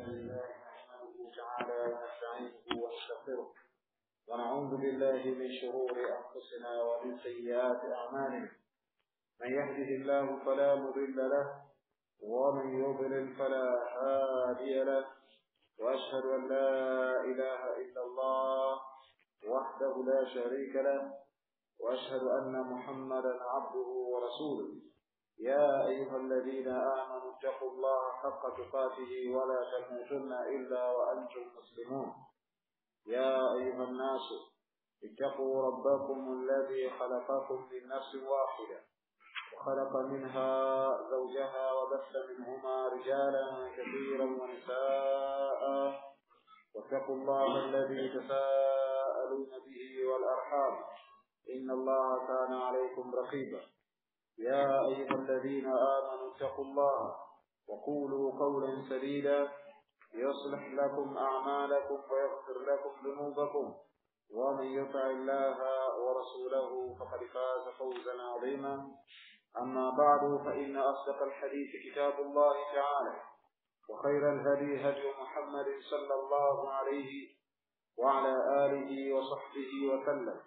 لله نحمده تعالى ونستعينه ونستغفره ونعوذ بالله من شرور أنفسنا ومن سيئات أعمالنا من يهده الله فلا مضل له ومن يضلل فلا هادي له وأشهد أن لا إله إلا الله وحده لا شريك له وأشهد أن محمدا عبده ورسوله يا أيها الذين آمنوا اتقوا الله حق تقاته ولا تموتن إلا وأنتم مسلمون يا أيها الناس اتقوا ربكم الذي خلقكم من نفس واحدة وخلق منها زوجها وبث منهما رجالا كثيرا ونساء واتقوا الله الذي تساءلون به والأرحام إن الله كان عليكم رقيبا يا أيها الذين آمنوا اتقوا الله وقولوا قولا سديدا يصلح لكم أعمالكم ويغفر لكم ذنوبكم ومن يطع الله ورسوله فقد فاز فوزا عظيما أما بعد فإن أصدق الحديث كتاب الله تعالى وخير الهدي هدي محمد صلى الله عليه وعلى آله وصحبه وسلم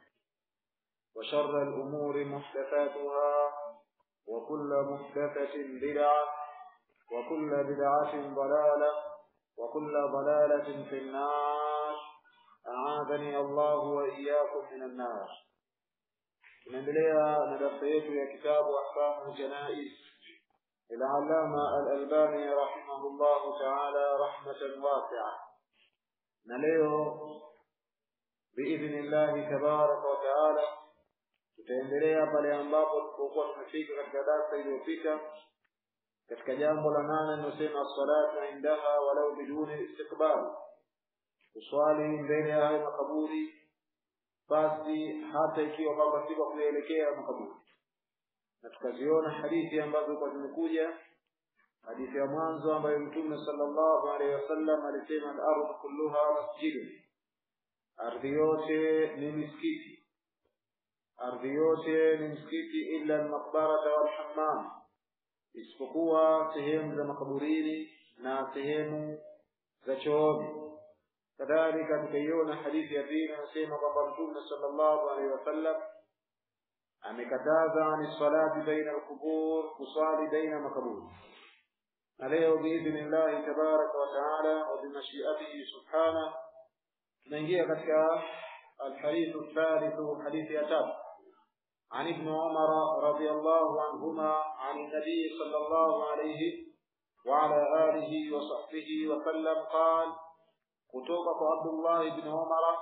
وشر الأمور محدثاتها وكل محدثة بدعة وكل بدعة ضلالة وكل ضلالة في النار أعاذني الله وإياكم من النار tunaendelea na darasa yetu ya kitabu ahkamu janais ilalama alalbani rahimahullahu taala rahmatan wasia na leo biidhni llahi tabaraka wa taala tutaendelea pale ambapo tulipokuwa tumefika katika darsa iliyopita katika jambo la nane linalosema salatu indaha walau biduni istiqbal kuswali mbele ya hayo makaburi basi hata ikiwa kwamba si kwa kuelekea makaburi na tukaziona hadithi ambazo kwa zimekuja hadithi ya mwanzo ambayo mtume sallallahu alaihi wasallam alisema al-ardhu kulluha masjidun ardhi yote ni misikiti ardhi yote ni msikiti illa al-maqbarata wal hammam isipokuwa sehemu za makaburini na sehemu za chooni kadhalika tukaiona hadithi ya pili anasema kwamba mtume sallallahu alaihi wasallam amekataza ni salati baina alqubur kusali baina makaburi na leo biidhnillahi tabaraka wa taala wa bimashiatihi subhana tunaingia katika الحديث الثالث حديث يتاب عن ابن عمر رضي الله عنهما عن النبي صلى الله عليه وعلى آله وصحبه وسلم قال kutoka kwa Abdullah ibn Umar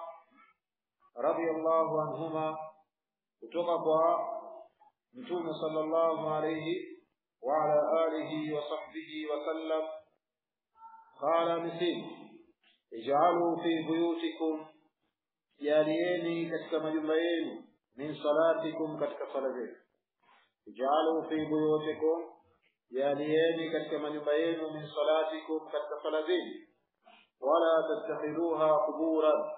radiyallahu anhuma kutoka kwa Mtume sallallahu alayhi wa ala alihi wa sahbihi wa sallam qala misil ij'alu fi buyutikum jalieni katika majumba yenu min salatikum katika sala zenu ij'alu fi buyutikum jalieni katika majumba yenu min salatikum katika sala zenu ولا تتخذوها قبورا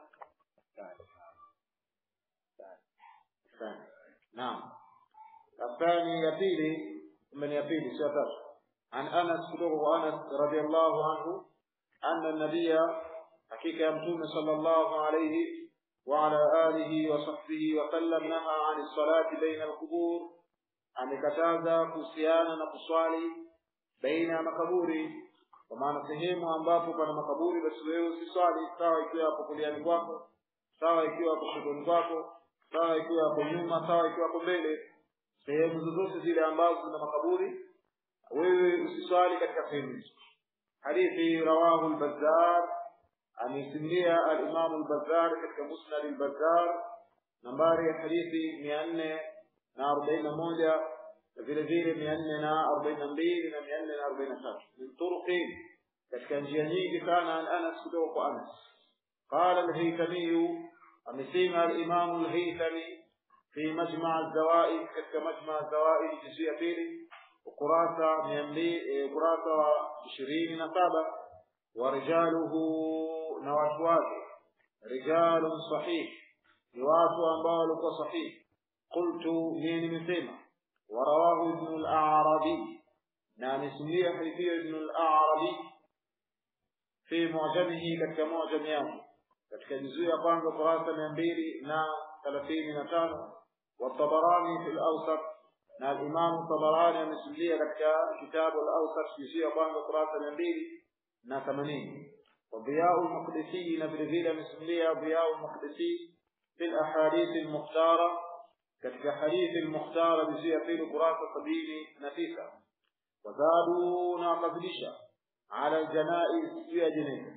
نعم الثاني يبيلي من يبيلي سيطر عن أنس كتبه أنس رضي الله عنه أن النبي حقيقة يمتون صلى الله عليه وعلى آله وصحبه وسلم نهى عن الصلاة بين القبور amekataza kuhusiana na kuswali baina ya makaburi kwa maana sehemu ambapo pana makaburi basi wewe usiswali sawa ikiwa hapo kuliani kwako sawa ikiwa hapo kushoto kwako sawa ikiwa hapo nyuma sawa ikiwa hapo mbele sehemu zozote zile ambazo zina makaburi wewe usiswali katika sehemu hizo hadithi rawahu al-bazzar amesimulia al-imam al-bazzar katika musnad al-bazzar nambari ya hadithi mia nne na arobaini na moja vile vile mia nne na arobaini na mbili na mia nne na arobaini na tatu min turuqi katika njia nyingi sana an anas kutoka kwa anas qala alhaytamiyu amesema alimamu alhaytami fi majma alzawaid katika majma alzawaid juzuu ya pili ukurasa mia mbili ukurasa wa ishirini na saba wa rijaluhu na watu wake rijalun sahih ni watu ambao walikuwa sahihi qultu mimi nimesema ورواه ابن الأعرابي نعم اسمية حديثية ابن الأعرابي fi mu'jamihi katika mu'jam yake katika juzuu ya kwanza kurasa mia mbili na thelathini na tano والطبراني في الأوسط na Imam Tabarani amesimulia katika kitabu al-Awsat juzuu ya kwanza kurasa mia mbili na themanini وضياء المقدسي نبي vile amesimulia ضياء المقدسي في الأحاديث المختارة katika hadithi al-Mukhtara juzuu ya pili kurasa sabini na tisa wazadu na wakazidisha ala aljanaiz juu ya jeneza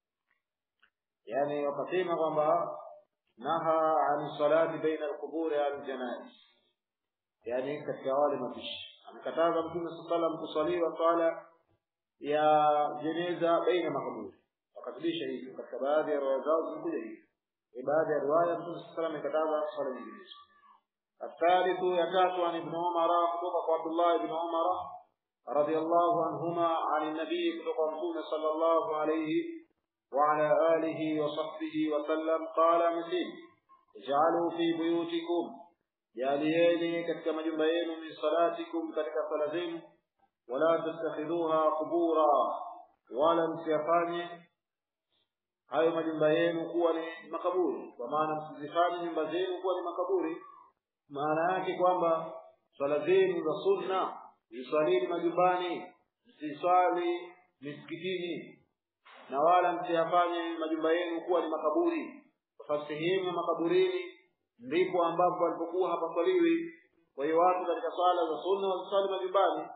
yani wakasema kwamba naha an salati baina alquburi al janaiz yani katika wale mapishi amekataza mtume saa salam kusaliwa swala ya jeneza baina makaburi wakazidisha hivyo katika baadhi ya riwaya zao zimekuja hivyo baadhi ya riwaya mtume saa salam amekataza swala nyinginezo الثالث يكات عن ابن عمر خطبة عبد الله بن عمر رضي الله عنهما عن النبي خطبة صلى الله عليه وعلى آله وصحبه وسلم قال مسيم اجعلوا في بيوتكم جاليين كتك مجمعين من صلاتكم كتك صلاتين ولا تتخذوها قبورا ولا msiyafanye hayo majumba yenu kuwa ni makaburi kwa maana msizifanye nyumba zenu kuwa ni makaburi maana yake kwamba swala zenu za sunna ziswalini majumbani msiswali misikitini na wala msiyafanye majumba yenu kuwa ni makaburi kwa sababu sehemu ya makaburini ndipo ambapo walipokuwa hapaswaliwi kwa hiyo watu katika swala za sunna waziswali majumbani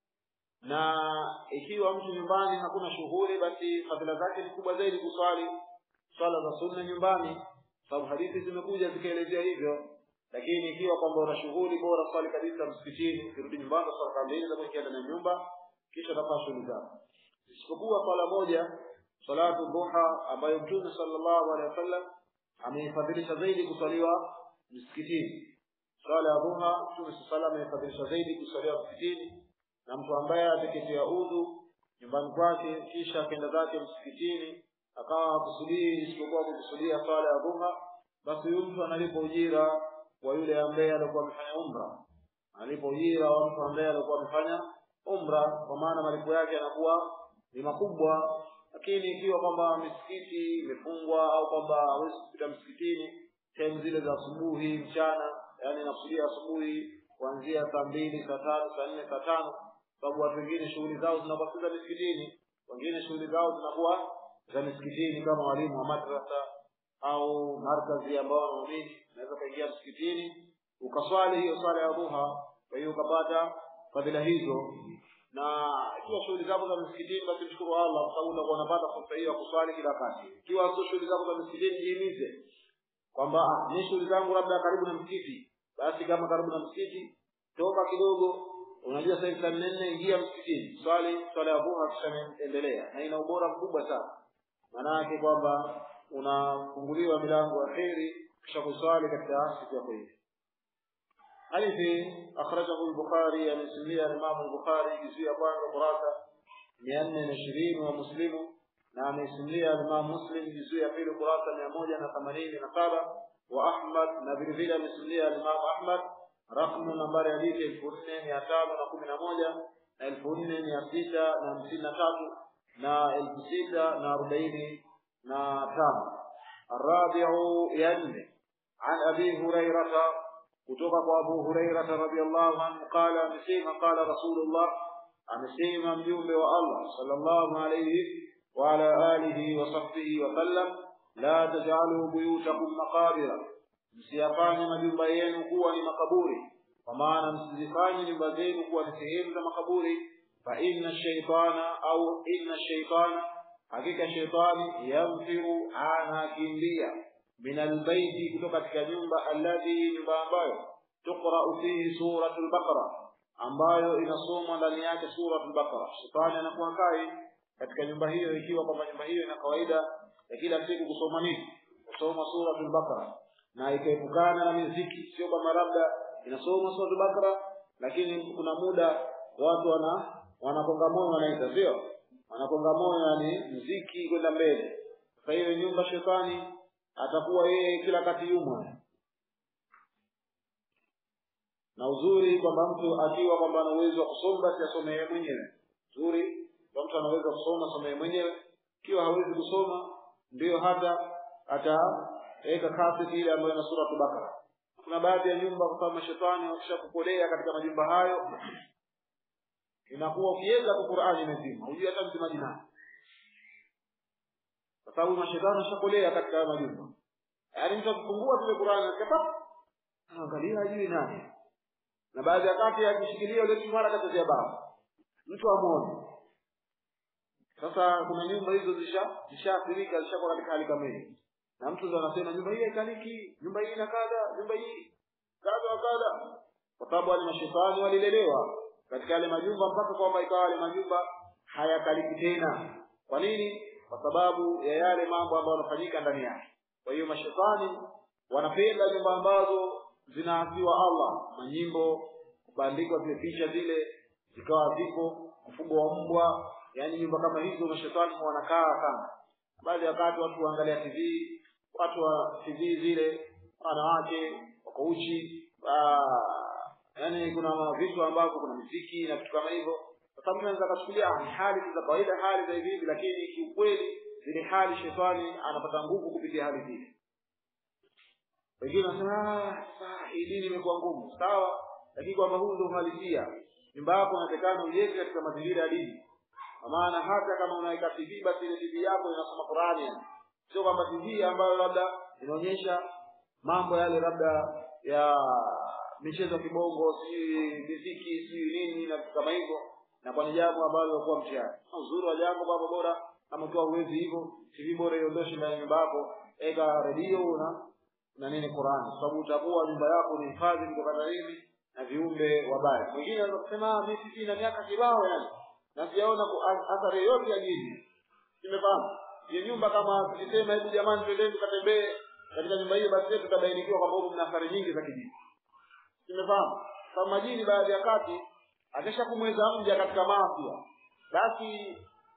na ikiwa mtu nyumbani hakuna shughuli basi fadhila zake ni kubwa zaidi kuswali swala za sunna nyumbani sababu hadithi zimekuja zikaelezea hivyo lakini ikiwa kwamba una shughuli bora swali kabisa msikitini ukirudi nyumbani swala kamili za kuingia ndani ya nyumba kisha utafanya shughuli zako isipokuwa swala moja salatu duha ambayo mtume sallallahu alaihi wasallam ameifadhilisha zaidi kuswaliwa msikitini swala ya duha mtume sallallahu ameifadhilisha zaidi kuswaliwa msikitini na mtu ambaye ateketea udhu nyumbani kwake kisha akaenda zake msikitini akawa hakusudii isipokuwa kukusudia swala ya duha basi huyu mtu analipa ujira wa yule ambaye alikuwa amefanya umra analipa ujira wa mtu ambaye alikuwa amefanya umra kwa maana malipo yake yanakuwa ni makubwa lakini ikiwa kwamba misikiti imefungwa au kwamba hawezi kupita msikitini sehemu zile za asubuhi mchana yani nakusudia asubuhi kuanzia saa mbili saa tatu saa nne saa tano sababu watu wengine shughuli zao zinakuwa si za misikitini wengine shughuli zao zinakuwa za misikitini kama walimu wa madrasa au markazi ambao wanaumini unaweza ukaingia msikitini ukaswali hiyo swala ya dhuha kwa hiyo ukapata fadhila hizo na ikiwa shughuli zako za msikitini basi mshukuru Allah kwa sababu utakuwa unapata fursa hiyo ya kuswali kila wakati ikiwa sio shughuli zako za msikitini jihimize kwamba ni shughuli zangu labda karibu na msikiti basi kama karibu na msikiti toka kidogo unajua sasa hivi saa nne ingia msikitini swali swala ya dhuha kisha endelea na ina ubora mkubwa sana maana yake kwamba unafunguliwa milango ya kheri kisha kuswali katika siku yako hii hadithi akhrajahu al-bukhari amesimia imam al-bukhari juzuu ya kwanza kurasa mia nne na ishirini wa muslimu na amesimlia imam muslim juzuu ya pili kurasa mia moja na themanini na saba wa ahmad na vile vile amesimlia imam ahmad rakmu nambari hadithi elfu nne mia tano na kumi na moja na elfu nne mia sita na hamsini na tatu na elfu sita na arobaini na tano الرابع ينمي عن أبي هريرة kutoka kwa Abu Hurairah radhiyallahu anhu qala amesema qala Rasulullah amesema mjumbe wa Allah sallallahu alayhi wa ala alihi wa sahbihi wa sallam la taj'alu buyutakum maqabira msiyafanye majumba yenu kuwa ni makaburi kwa maana msizifanye nyumba zenu kuwa ni sehemu za makaburi fa inna shaytana au inna shaytana hakika shaytani yamfiru anakimbia min albayti kutoka katika nyumba alladhi nyumba ambayo tuqra'u fihi suratul baqara ambayo inasomwa ndani yake suratul baqara shetani anakuwa kai katika nyumba hiyo ikiwa kwamba nyumba hiyo ina kawaida ya kila siku kusoma nini kusoma suratul baqara na ikaepukana na muziki sio kama labda inasoma suratul baqara lakini kuna muda watu wana wanakonga moyo wanaita sio wanakonga moyo yani muziki kwenda mbele sasa hiyo nyumba shetani atakuwa yeye kila kati yumo na uzuri kwamba mtu akiwa kwamba ana uwezo wa kusoma basi asome yeye mwenyewe uzuri kwa mtu anaweza kusoma asome yeye mwenyewe ikiwa ikiwa hawezi kusoma ndiyo hata ataweka kaseti ile ambayo ina sura Bakara. Kuna baadhi ya nyumba kwa sababu mashetani wakishakupolea katika majumba hayo, inakuwa ukiweza tu Qur'ani imezima, hujui hata msemaji nani, kwa sababu mashetani washakolea katika hayo majumba. Yaani mtu akifungua tu Qur'ani akapa angalia hajui nani, na baadhi ya kati akishikilia ile kimara katazia baba mtu amuone. Sasa kuna nyumba hizo zisha zishaathirika zishakuwa katika hali kama hiyo, na mtu ndo anasema nyumba hii haikaliki, nyumba hii ina kadha, nyumba hii kadha wa kadha, kwa sababu wale mashetani walilelewa katika yale majumba mpaka kwamba ikawa yale majumba hayakaliki tena. Kwa nini? Kwa sababu ya yale mambo ambayo yanafanyika ndani yake. Kwa hiyo mashetani wanapenda nyumba ambazo zinaasiwa Allah, manyimbo, kubandikwa zile picha zile zikawa zipo, mfugo wa mbwa, yaani nyumba kama hizo mashetani wanakaa sana. Baadhi ya wakati watu waangalia TV, watu wa TV zile wanawake wako uchi, yaani kuna vitu ambavyo kuna muziki na vitu kama hivyo. Sasa mtu anaweza akachukulia ni hali za kawaida, hali za hivi hivi, lakini kiukweli zile hali shetani anapata nguvu kupitia hali zile. Wengine wanasema sasa hii dini imekuwa ngumu, sawa, lakini kwamba huu ndio uhalisia. Nyumba yako inatakana ujenge katika mazingira ya dini, kwa maana hata kama unaweka TV basi ile TV yako inasoma Qur'ani, yani sio kwamba TV ambayo labda inaonyesha mambo yale labda ya michezo ya kibongo, sijui muziki, sijui nini na vitu kama hivyo, na kwa ni jambo ambalo lilikuwa mtihani. Uzuri wa jambo baba, bora kama ukiwa uwezi hivyo, TV bora iondoshe ndani ya nyumba yako, eka redio na na nini Qur'ani, kwa sababu utakuwa nyumba yako ni hifadhi kutokana na nini na viumbe wabaya. Mwingine anaweza kusema mimi sisi na miaka kibao yani na sijaona athari yoyote ya jini. Nimefahamu. Hiyo nyumba kama tukisema hebu jamani twendeni tukatembee katika nyumba hiyo basi tutabainikiwa kwamba huko mna athari nyingi za kijini. Nimefahamu. Kama majini baadhi ya kati akisha kumweza mja katika maafia basi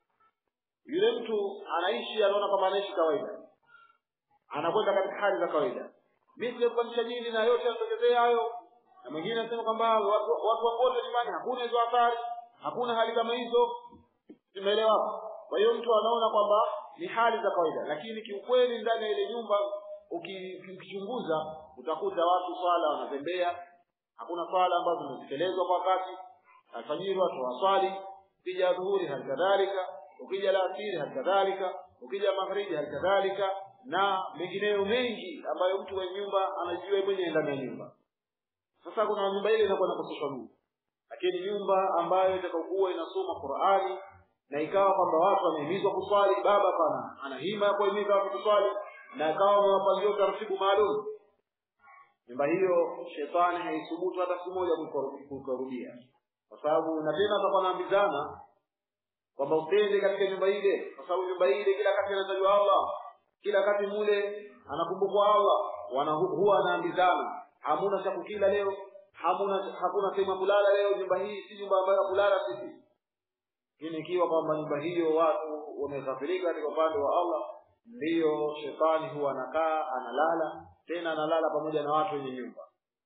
yule mtu anaishi anaona kama anaishi kawaida. Anakwenda katika hali za kawaida. Mimi sijapandisha jini na yote yanatokezea hayo na mwingine anasema kwamba watu wakote nyumbani hakuna hizo athari, hakuna hali kama hizo. Tumeelewa? Kwa hiyo mtu anaona kwamba ni hali za kawaida, lakini kiukweli ndani ya ile nyumba ukichunguza utakuta watu swala wanatembea, hakuna swala ambazo zimezitekelezwa kwa wakati, alfajiri watu waswali, ukija dhuhuri hali kadhalika, ukija alasiri hali kadhalika, ukija magharibi hali kadhalika, na mengineyo mengi ambayo mtu wa nyumba anajua mwenyewe ndani ya nyumba. Sasa kuna nyumba ile inakuwa inakoseshwa nuru, lakini nyumba ambayo itakayokuwa inasoma Qur'ani na ikawa kwamba watu wamehimizwa kuswali, baba pana ana hima ya kuhimiza watu kuswali na ikawa wamewapangia utaratibu maalum, nyumba hiyo shetani haisubutu hata siku moja kukarudia, kwa sababu na tena atakuwa anaambizana kwamba usende katika nyumba ile, kwa sababu nyumba ile kila wakati anatajwa Allah, kila wakati mule anakumbukwa Allah, wana huwa anaambizana hamuna cha kukila leo, hamuna hakuna sehemu ya kulala leo. Nyumba hii si nyumba ambayo ya kulala sisi. Lakini ikiwa kwamba nyumba hiyo watu wameghafirika katika upande wa Allah, ndiyo shetani huwa anakaa analala, tena analala pamoja na watu wenye nyumba,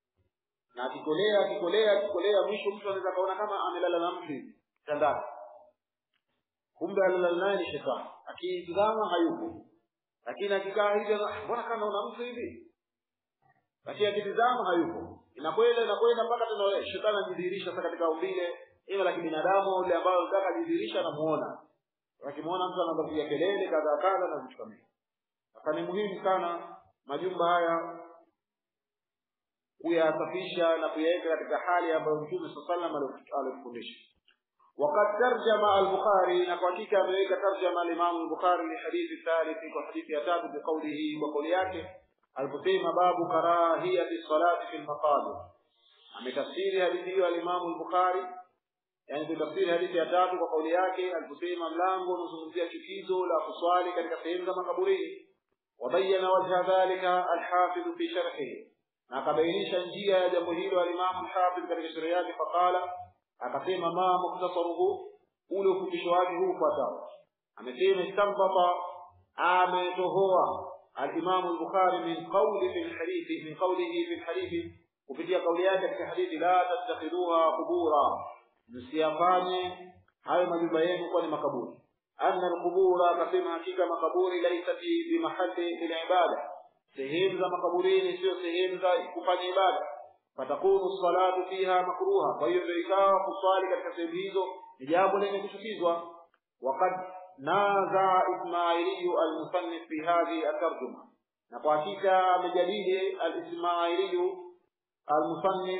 na akikolea akikolea akikolea, mwisho mtu anaweza kaona kama amelala na mtu hivi kitandani, kumbe alilala naye ni shetani. Akitizama hayupo, lakini akikaa hivi, mbona kama una mtu hivi lakini akitizama hayupo, inakwenda inakwenda mpaka tena shetani anajidhihirisha sasa katika umbile ile la kibinadamu au ile ambayo anataka kujidhihirisha, anamuona akimwona mtu anapiga kelele kadha kadha na vitu kama hivyo. Sasa ni muhimu sana majumba haya kuyasafisha na kuyaweka katika hali ambayo Mtume sallallahu alaihi wasallam alifundisha. وقد ترجم البخاري نقاكيك أمريكا ترجم الإمام البخاري لحديث الثالث وحديث يتاب بقوله وقولياته aliposema babu karahiyati salati fil maqabir ametafsiri hadithi hiyo alimamu al-Bukhari yani kutafsiri hadithi ya tatu kwa kauli yake aliposema mlango unazungumzia chukizo la kuswali katika sehemu za makaburini wabayana wajha dhalika al-Hafidh fi sharhihi na akabainisha njia ya jambo hilo alimamu al-Hafidh katika sharhi yake faqala akasema ma muktasaruhu ule ufupisho wake huu ufuatao amesema istambata ametohoa الإمام البخاري من قول في الحديث من قوله في الحديث kupitia kauli yake katika hadithi la tattakhiduha qubura msiyafanye hayo majumba yenu kuwa ni makaburi anna alqubura akasema hakika makaburi laisat bimahalli lilibada sehemu za makaburini sio sehemu za kufanya ibada fatakunu salatu fiha makruha kwa hiyo ndio ikawa kuswali katika sehemu hizo ni jambo lenye kuchukizwa waqad naza ismailiyu almusannif fi hadhihi atarjuma na kwa hakika amejadili alismailiyu almusannif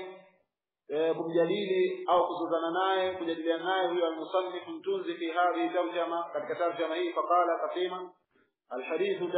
kumjadili au kuzozana naye kujadiliana naye huyo almusannif mtunzi fi hadhihi tarjama katika tarjama hii faqala akasema alhadithu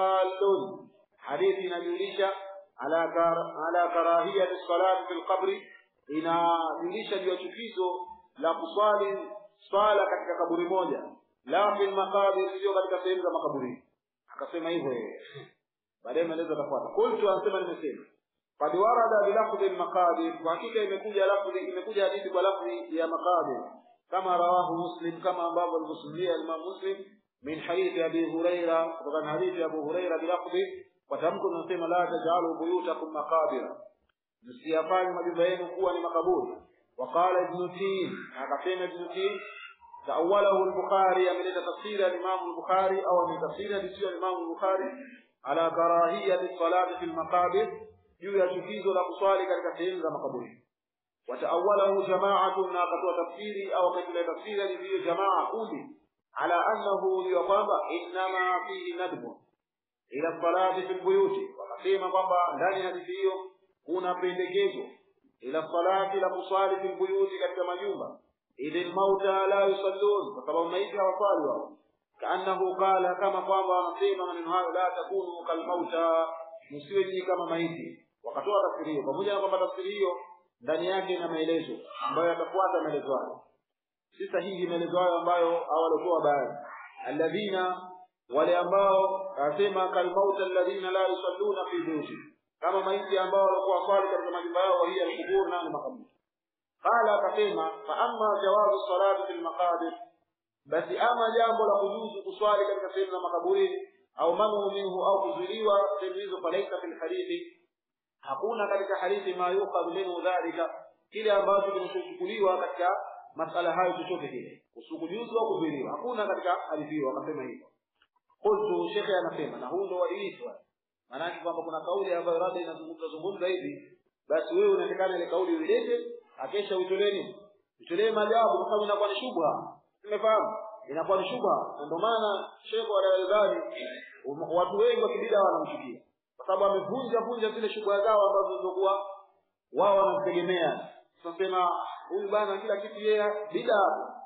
dalun hadithi inajulisha ala ala karahiyati salati fil qabri inajulisha juu ya chukizo la kuswali swala katika kaburi moja la fil maqabir sio katika sehemu za makaburi akasema hivyo yeye baadaye maelezo yatafuata qultu anasema nimesema qad warada bilafdhi almaqabir kwa hakika imekuja lafdhi imekuja hadithi kwa lafdhi ya maqabir kama rawahu muslim kama ambavyo alivyosimulia imam muslim min hadithi abi huraira kutoka hadithi ya abu huraira bilafdhi kwa tamko tunasema la tajalu buyutakum maqabira msiyafanye majumba yenu kuwa ni makaburi وقال ابن تين akasema ابن تين تأوله البخاري من تفسير الإمام البخاري أو من تفسير تفسير الإمام البخاري على كراهية الصلاة في المقابر juu ya chukizo la kuswali katika sehemu za makaburi wataawalahu jamaatu na akatoa tafsiri au akaitolea tafsiri alivyo jamaa kundi ala annahu liyo kwamba innama fihi nadbu ila salati fi lbuyuti wakasema kwamba ndani ya hadithi hiyo kuna pendekezo ila salati la kuswali fi lbuyuti katika majumba idhi lmauta la yusallun kwa sababu maiti hawaswali wao kaannahu qala kama kwamba wanasema maneno hayo la takunu kalmauta msiwe nyinyi kama maiti wakatoa tafsiri hiyo pamoja na kwamba tafsiri hiyo ndani yake ina maelezo ambayo yatafuata maelezo hayo si sahihi maelezo hayo ambayo hawalotoa baadhi alladhina wale ambao anasema kalmauta alladhina la yusalluna fi buyuti kama maiti ambao walikuwa swali katika majumba yao hiya alqubur na makaburi qala akasema fa amma jawazu salati fil maqabir basi ama jambo la kujuzu kuswali katika sehemu za makaburini au manu minhu au kuzuiliwa sehemu hizo falaisa fil hadithi hakuna katika hadithi ma yuqad minhu dhalika kile ambacho kinachochukuliwa katika masala hayo chochote kile usukujuzu au kuzuiliwa hakuna katika hadithi hiyo akasema hivyo qultu shekhe anasema na huu ndo uadilifu maanake kwamba kuna kauli ambayo labda inazungumza zungumza hivi basi wewe unatakana ile kauli uilete akesha uitolee nini utolee majawabu kwa sababu inakuwa ni shubha umefahamu inakuwa ni shubha na ndio maana shekhe wa Al-Albani watu wengi wa kibida wanamchukia kwa sababu amevunja vunja zile shubha zao ambazo zilizokuwa wao wanazitegemea tunasema huyu bana kila kitu yeye bida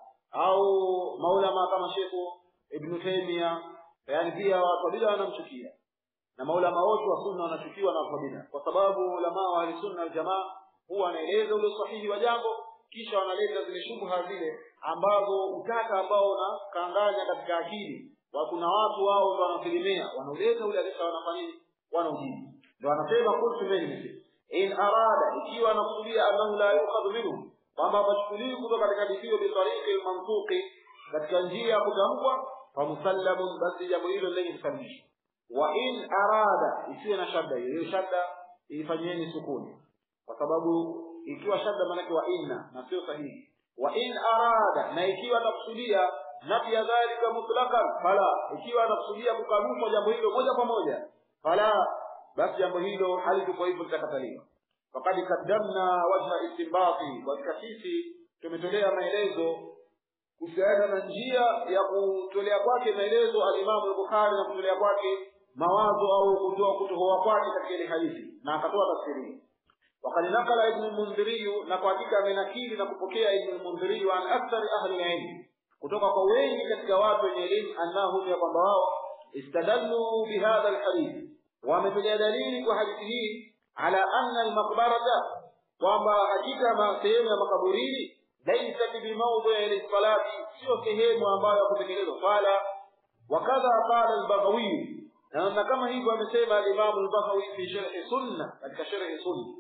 au maulama kama Sheikh Ibn Taymiyyah yani pia watu wa bida wanamchukia na maulama wote wa sunna wanachukiwa na watu wa bida kwa sababu ulama wa sunna wal jamaa huwa wanaeleza ule sahihi wa jambo kisha wanaleta zile shubha zile ambazo utaka ambao unakanganya katika akili wa kuna watu wao ndio wanategemea wanauleta ule kisha wanafanya nini wanaujibu ndio anasema kultu mimi in arada ikiwa anakusudia annahu la yuqad minhu kwamba hapachukuliwi kutoka katika hadithi bi tariqi mantuqi katika njia ya kutamkwa fa musallamun basi jambo hilo lenye kusalimishwa wa in arada isiwe na shadda hiyo hiyo shadda ifanyeni sukuni kwa sababu ikiwa shadda maanake wa inna na sio sahihi wa in arada na ikiwa anakusudia nafi ya dhalika mutlaqan fala ikiwa anakusudia kukanusha jambo hilo moja kwa moja fala basi jambo hilo halikuwa hivyo litakataliwa faqad qaddamna wajha istinbati kwa sisi tumetolea maelezo kuhusiana na njia ya kutolea kwake maelezo alimamu al-Bukhari na kutolea kwake mawazo au kutoa kutohoa kwake katika ile hadithi na akatoa tafsiri وقد نقل ابن المنذري نقاtika amenakili na kupokea ibn al-Mundhiri an akthar ahli al-ilm kutoka kwa wengi katika watu wenye elimu annahum ya kwamba wao istadallu bihadha al-hadith wametolea dalili kwa hadithi hii ala anna al-maqbarata kwamba hakika sehemu ya makaburini laysat bi mawdhi'i lis-salati sio sehemu ambayo ya kutekelezwa swala wakadha qala al-Baghawi na kama hivyo amesema al-Imam al-Baghawi fi sharh sunna katika sharh sunna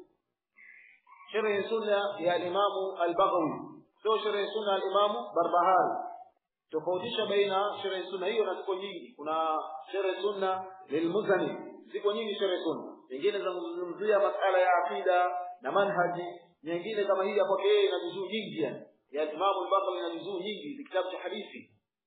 sharh sunna ya Imam al-Baghawi sio sharh sunna al-Imam Barbahari tofautisha baina sharh sunna hiyo na ziko nyingi kuna sharh sunna lilmuzani ziko nyingi sharh sunna nyingine zinazungumzia masala ya akida na manhaji nyingine kama hii hapo yeye ina juzuu nyingi yani ya Imam al-Baghawi ina juzuu nyingi ni kitabu cha hadithi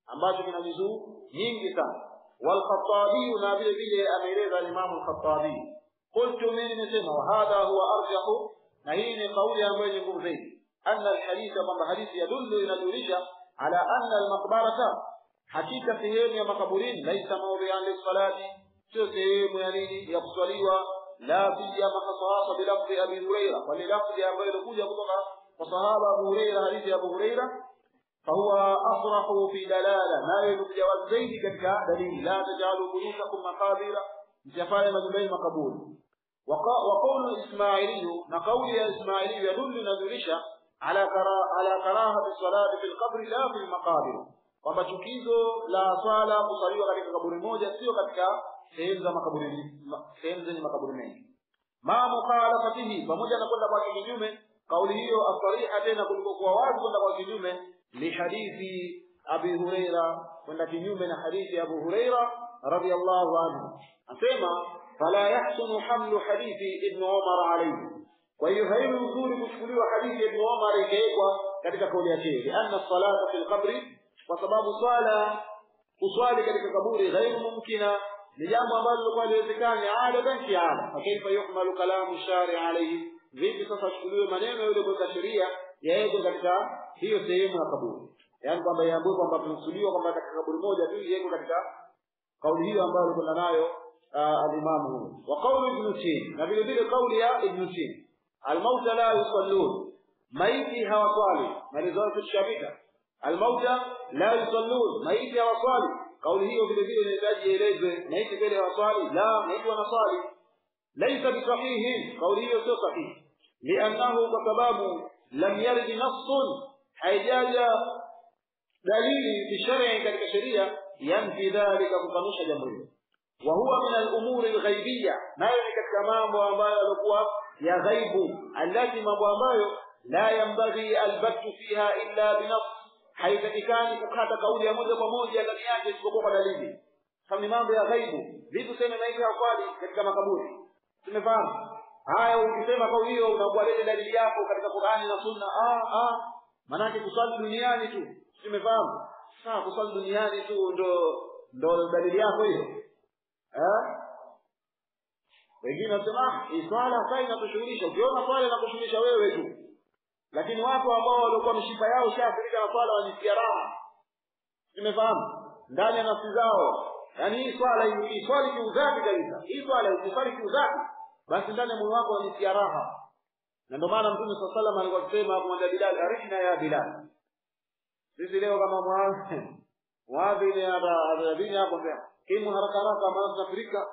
ambacho kina juzuu nyingi sana والخطابي na vile vile ameeleza Imam al-Khattabi qultu mimi nimesema wa hadha huwa arjahu na hii ni kauli ambayo yenye nguvu zaidi anna alhadith kwamba hadithi yadullu inadulisha ala anna almaqbarata hakika sehemu ya makaburini laisa mawdi'an lis-salati sio sehemu ya nini ya kuswaliwa la siyama hasasa bilafzi abi huraira bali lafzi ambayo ilikuja kutoka kwa sahaba abu huraira hadithi ya abu huraira فهو أصرح في دلالة لا يرجع والزيد كتك دليل لا تجعلوا بيوتكم مقابر جفايا مجبين مقبول وقول الإسماعيلي نقول يا إسماعيلي يدل ندلش على كرا على كراهة الصلاة في القبر لا في المقابر kwamba chukizo la swala kusaliwa katika kaburi moja sio katika sehemu za makaburi sehemu zenye makaburi mengi ma mukhalafatihi pamoja na kwenda kwa kinyume kauli hiyo asariha tena kuliko kuwa wazi kwenda kwa kinyume lihadithi abi huraira kwenda kinyume na hadithi ya abu huraira radiyallahu anhu asema fala yahsunu hamlu hadithi ibn umar alayhi kwa hiyo haiwi uzuri kuchukuliwa hadithi ya ibn umar ikawekwa katika kauli yake lianna salata fi lqabri kwa sababu swala kuswali katika kaburi ghairu mumkina ni jambo ambalo lilikuwa liwezekani adatan kiada fakaifa yuhmalu kalamu shari alayhi vipi sasa achukuliwe maneno yule mweka sheria yawekwe katika hiyo sehemu ya kaburi yaani kwamba iambiwe kwamba tunusuliwa kwamba katika kaburi moja tu iwekwe katika kauli hiyo ambayo alikwenda nayo alimamu huyo wa kauli ibn tin na vile vile kauli ya ibn tin almauta la yusallun maiti hawaswali malizo tushabika almauta la yusallun maiti hawaswali kauli hiyo vile vile inahitaji ielezwe maiti vile hawaswali la maiti wanaswali laisa bisahihin kauli hiyo sio sahihi liannahu kwa sababu lam yarid nassun haijaja dalili fi shar'i katika sheria yanfi dhalika kukanusha jambo hilo wa huwa min al-umuri al-ghaibiyya nayo ni katika mambo ambayo yalikuwa ya ghaibu allati mambo ambayo la yambaghi al-battu fiha illa bi nafs haitakikani kukata kauli ya moja kwa moja ndani yake isipokuwa kwa dalili kama ni mambo ya ghaibu vitu sema maisha ya kweli katika makaburi tumefahamu haya ukisema kauli hiyo unakuwa lele dalili yako katika Qur'ani na Sunna ah ah manake kusali duniani tu tumefahamu sawa kusali duniani tu ndo ndo dalili yako hiyo eh wengine wanasema hii swala sasa inatushughulisha ukiona swala inakushughulisha wewe tu lakini watu ambao walikuwa mishipa yao shaathirika na swala wanisikia raha tumefahamu ndani ya nafsi zao yaani hii swala hii swali kiudhati kabisa hii swala ukiswali kiudhati basi ndani ya moyo wako unajisikia raha na ndio maana mtume swalla sallam alikuwa akisema kumwambia Bilal arifna ya Bilal sisi leo kama mwazi mwazi ni adhabini hapo mbele kimu haraka haraka maana tunafurika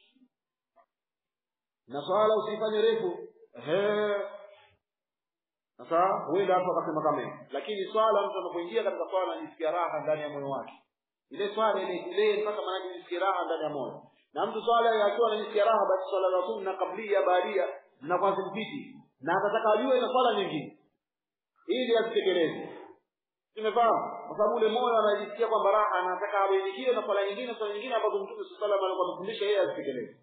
na swala usifanye refu ehe sasa huenda hapo akasema kama lakini swala mtu anapoingia katika swala anajisikia raha ndani ya moyo wake ile swala ile ile mpaka maana anajisikia raha ndani ya moyo na mtu swala akiwa anajisikia raha basi swala za sunna kablia baadia zinakuwa zimpiti na atataka ajue na swala nyingine ili azitekeleze tumefahamu kwa sababu ule moyo anajisikia kwamba raha anataka abainikiwe na swala nyingine swala nyingine ambazo mtume sallallahu alaihi wasallam alifundisha yeye azitekeleze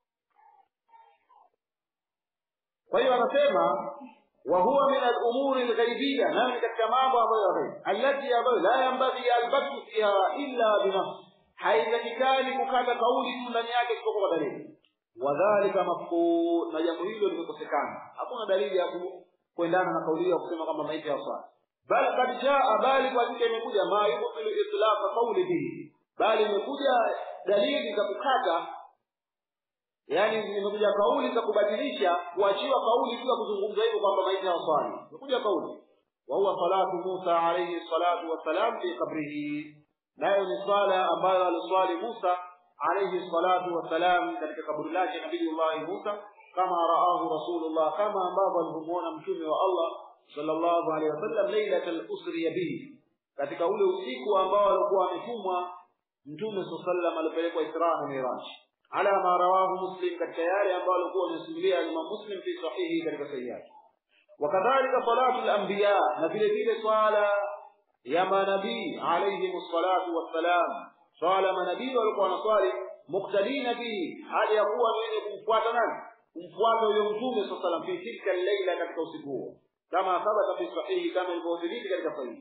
kwa hiyo anasema وهو من الأمور الغيبية نعم كما أبو التي أبو لا ينبغي البت فيها إلا بنص haitakikani kukata kauli tu ndani yake isipokuwa kwa dalili wadhalika mafqud na jambo hilo limekosekana hakuna dalili ya kuendana na kauli ya kusema kwamba maiti ya swala bal kad jaa bali kwa hakika imekuja ma yubtilu itlaq qawli bihi bali imekuja dalili za kukata yani imekuja kauli za kubadilisha kuachiwa kauli bila kuzungumza hivyo kwamba maiti ya swala imekuja kauli wa huwa salatu Musa alayhi salatu wassalam fi qabrihi nayo ni swala ambayo aliswali Musa alayhi salatu wassalam katika kaburi lake Nabiyullah Musa kama raahu Rasulullah kama ambavyo alimuona mtume wa Allah sallallahu alayhi wasallam lailatul usri bihi katika ule usiku ambao alikuwa ametumwa mtume sallallahu alipelekwa Isra na Miraj ala ma rawahu Muslim katika yale ambayo alikuwa amesimulia Imam Muslim fi sahihi katika sahihi yake wakadhalika salatu al-anbiya na vile vile swala ya manabii alayhi salatu wassalam swala manabii walikuwa wanaswali muktadina bihi hali ya kuwa wenye kumfuata nani kumfuata huyo mtume sallallahu fi tilka al-laila katika usiku huo kama thabata fi sahihi kama ilivyothibiti katika sahihi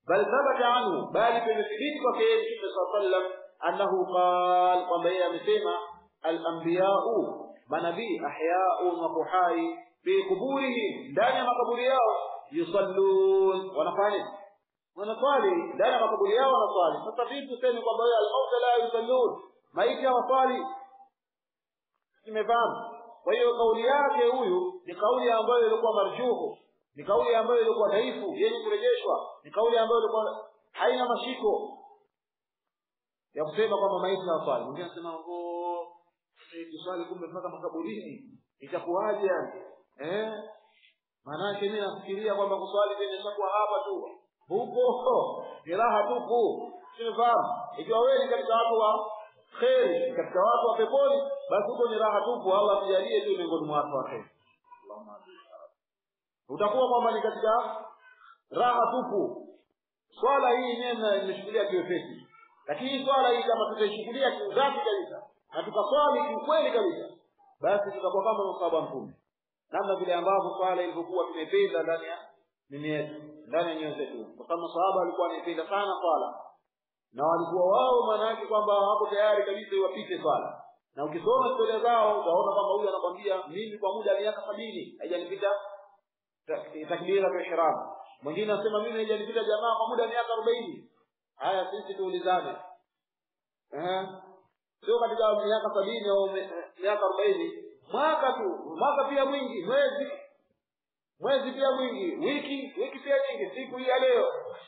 bal thabata anhu bali pimethibiti kwake yeye mtume saa sallam annahu qal kwamba yeye amesema alambiyau manabii ahyaun wako hai fi kuburihim ndani ya makaburi yao yusallun wanafanya wanaswali ndani ya makaburi yao wanaswali sasa vipi tuseme kwamba wewe almauta la yusallun maiti hawaswali imefahamu kwa hiyo kauli yake huyu ni kauli ambayo ilikuwa marjuhu ni kauli ambayo ilikuwa dhaifu yenye kurejeshwa ni kauli ambayo ilikuwa haina mashiko ya kusema kwamba maiti hawaswali mwingine anasema ngo tuswali kumbe mpaka makaburini itakuwaje yani eh maanake mimi nafikiria kwamba kuswali kwenye shakuwa hapa tu huko ni raha tupu simefahamu ikiwa wewe ni katika watu wa kheri katika watu wa peponi basi huko ni raha tupu allah tujalie tu miongoni mwa watu wa kheri utakuwa kwamba ni katika raha tupu swala hii yenyewe nimeshukulia kiwepesi lakini hii swala hii kama tutaishukulia kiudhati kabisa na tukaswali kiukweli kabisa basi tutakuwa kama masahaba mtume namna vile ambavyo swala ilivyokuwa tumependa ndani ya nini yetu ndani ya nyoyo zetu kwa sababu masahaba walikuwa wanaipenda sana swala na walikuwa wao maana yake kwamba hapo tayari kabisa iwapite swala na ukisoma historia zao utaona kwamba huyu anakwambia mimi kwa muda wa miaka sabini haijanipita takbira ya ihram mwingine anasema mimi haijanipita jamaa kwa muda wa miaka arobaini haya sisi tuulizane eh sio katika miaka sabini au miaka arobaini mwaka tu mwaka pia mwingi mwezi mwezi pia mwingi wiki wiki pia nyingi siku hii ya leo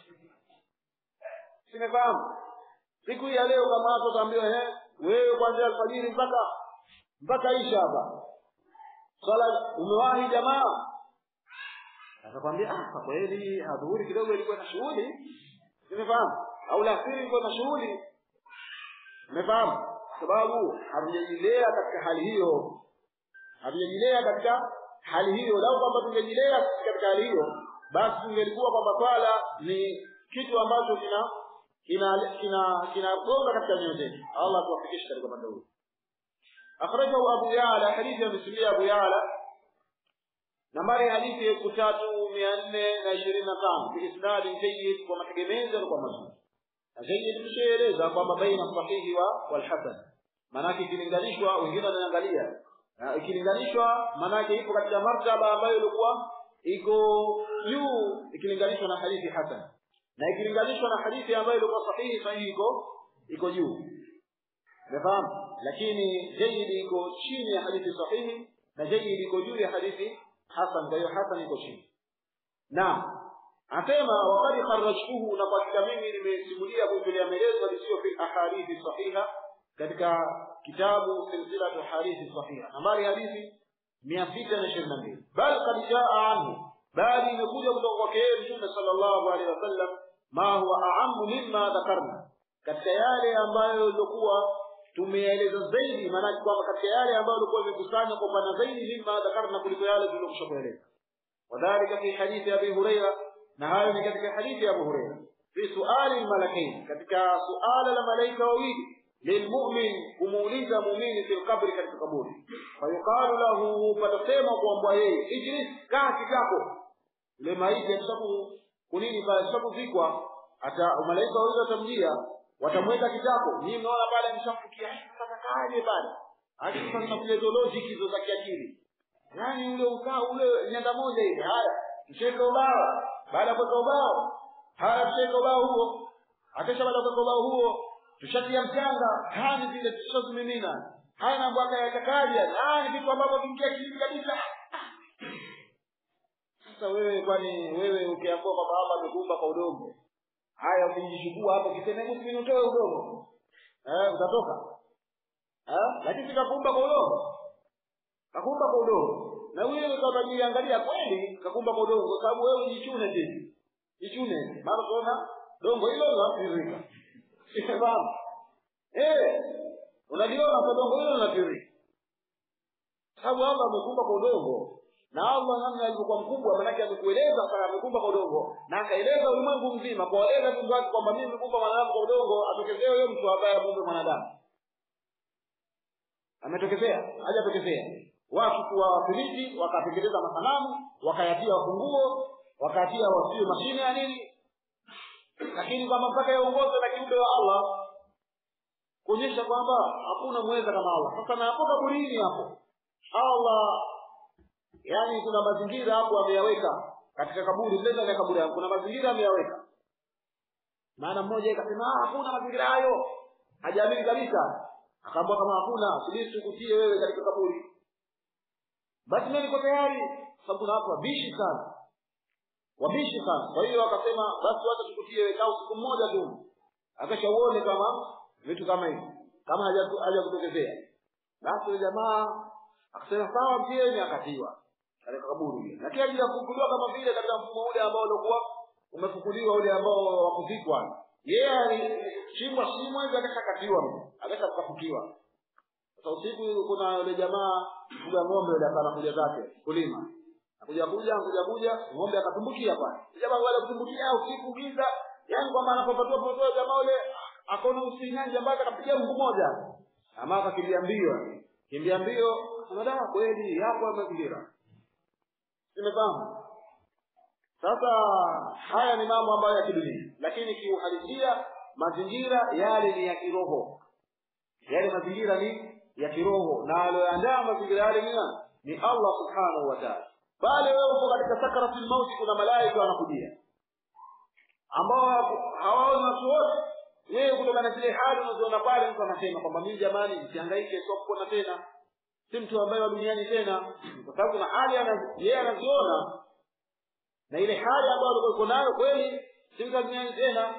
simefahamu siku hii ya leo kama hapo utaambiwa eh wewe kuanzia alfajiri mpaka mpaka isha hapa swala umewahi jamaa atakwambia ah kwa kweli adhuhuri kidogo ilikuwa na shughuli simefahamu au lasiri ilikuwa na shughuli umefahamu sababu hatujajilea katika hali hiyo hatujajilea katika hali hiyo lau kwamba tungejilea katika hali hiyo basi tungelikuwa kwamba swala ni kitu ambacho kina kina kina kinagonga katika nyoyo zetu allah tuwafikishe katika upande huu akhrajahu abu yala hadithi ya misilia abu yala nambari hadithi elfu tatu mia nne na ishirini na tano biisnadi jayyid kwa mategemezi alikuwa mazuri na jayyid tushaeleza kwamba baina sahihi wa walhasan maanake ikilinganishwa wengine wanaangalia ikilinganishwa maanake ipo katika martaba ambayo ilikuwa iko juu ikilinganishwa na hadithi hasan na ikilinganishwa na hadithi ambayo ilikuwa sahihi sahihi iko iko juu umefahamu lakini jayyid iko chini ya hadithi sahihi na jayyid iko juu ya hadithi hasan kwa hiyo hasan iko chini naam asema wakati kharajtuhu na kwa hakika mimi nimesimulia kuitolea maelezo lisio fi ahadithi sahiha katika kitabu silsilatu hadithi sahiha nambari hadithi mia sita na ishirini na mbili bal kad jaa anhu bali imekuja kutoka kwake yeye mtume sallallahu alaihi wasallam ma huwa aamu mimma dhakarna katika yale ambayo ilikuwa tumeeleza zaidi maanake kwamba katika yale ambayo ilikuwa imekusanywa kwa pana zaidi mimma dhakarna kuliko yale tuliyokwisha kueleza wadhalika fi hadithi abi huraira na hayo ni katika hadithi ya abu huraira fi suali lmalakain katika suala la malaika wawili lilmumin kumuuliza muumini fi lqabri katika kaburi fayuqalu lahu patasema kuambwa yeye ijlis kaa kitako yule maiti akishaku kunini pale akishakuzikwa ata malaika wawili watamjia watamweka kitako nyinyi mnaona pale ameshamfikia sasa kaje pale hadi sasa tunakuja logic hizo za kiakili yaani ule ukaa ule nyanda moja hivi haya msheka ubao baada ya kuweka ubao haya msheka ubao huo akisha baada ya kuweka ubao huo tushatia mchanga haya ni vile tushazimimina haya mambo yakakaja haya ni vitu ambavyo vingia kilini kabisa sasa wewe kwani wewe ukiambiwa kwamba Allah amekuumba kwa udongo haya ukijishukua hapo kisema hebu mimi utoe udongo eh utatoka eh lakini sikakuumba kwa udongo kakuumba kwa udongo na huyo kama jiangalia kweli kakuumba kwa udongo kwa sababu wewe jichune tena jichune maana tunaona dongo hilo linatiririka sifahamu eh unaliona kwa dongo hilo linatiririka sababu Allah amekuumba kwa udongo na Allah namna alivyokuwa mkubwa manake amekueleza sana amekumba kwa udongo na akaeleza ulimwengu mzima kuwaeleza viumbe wake kwamba mimi nimekumba mwanadamu kwa udongo atokezea huyo mtu ambaye amuumbe mwanadamu ametokezea hajatokezea watu kuwa wafilisi wakatengeneza masanamu wakayatia wafunguo wakayatia wasio mashine ya nini lakini kwamba mpaka yaongozwe na kiumbe wa Allah kuonyesha kwamba hakuna mweza kama Allah. Sasa na hapo kaburini hapo Allah, yani kuna mazingira hapo ameyaweka katika kaburi, mle ndani ya kaburi hapo kuna mazingira ameyaweka. Maana mmoja akasema ah, hakuna mazingira hayo, hajaamini kabisa. Akaambia kama hakuna, subiri tukutie wewe katika kaburi. Basi mimi niko tayari, sababu kuna watu wabishi sana, wabishi sana. Kwa hiyo akasema basi wacha tukutie wewe kaa siku mmoja tu, akasha uone kama vitu kama hivi kama haja kutokezea. Basi yule jamaa akasema sawa, mtieni, akatiwa katika kaburi ile, lakini ajili ya kufukuliwa kama vile katika mfumo ule ambao ulikuwa umefukuliwa ule ambao wa kuzikwa. Yeye alichimbwa shimo hivi akashakatiwa, akashafukiwa. Sasa usiku kuna yule jamaa kuja ng'ombe yule anakuja zake kulima, akuja kuja akuja kuja ng'ombe akatumbukia pale, jamaa wale kutumbukia usiku giza, yani kwamba anapopatua potoa jamaa yule akaona usinyanja mpaka akapiga mguu moja, ama akakimbia mbio, kimbia mbio, anadai kweli yapo mazingira Nimefahamu. Sasa haya ni mambo ambayo ya kidunia, lakini kiuhalisia mazingira yale ni ya kiroho, yale mazingira ni ya kiroho, na aliyoandaa mazingira yale ni nani? Ni Allah subhanahu wa ta'ala. Pale wewe uko katika sakaratul mauti, kuna malaika wanakujia ambao hawaoni watu wote. Wewe kutokana na zile hali unazoona pale, mtu anasema kwamba mimi jamani, msihangaike, sio kupona tena si mtu ambaye wa duniani tena, kwa sababu kuna hali yeye anaziona na ile hali ambayo alikuwa yuko nayo kweli, si mtu wa duniani tena.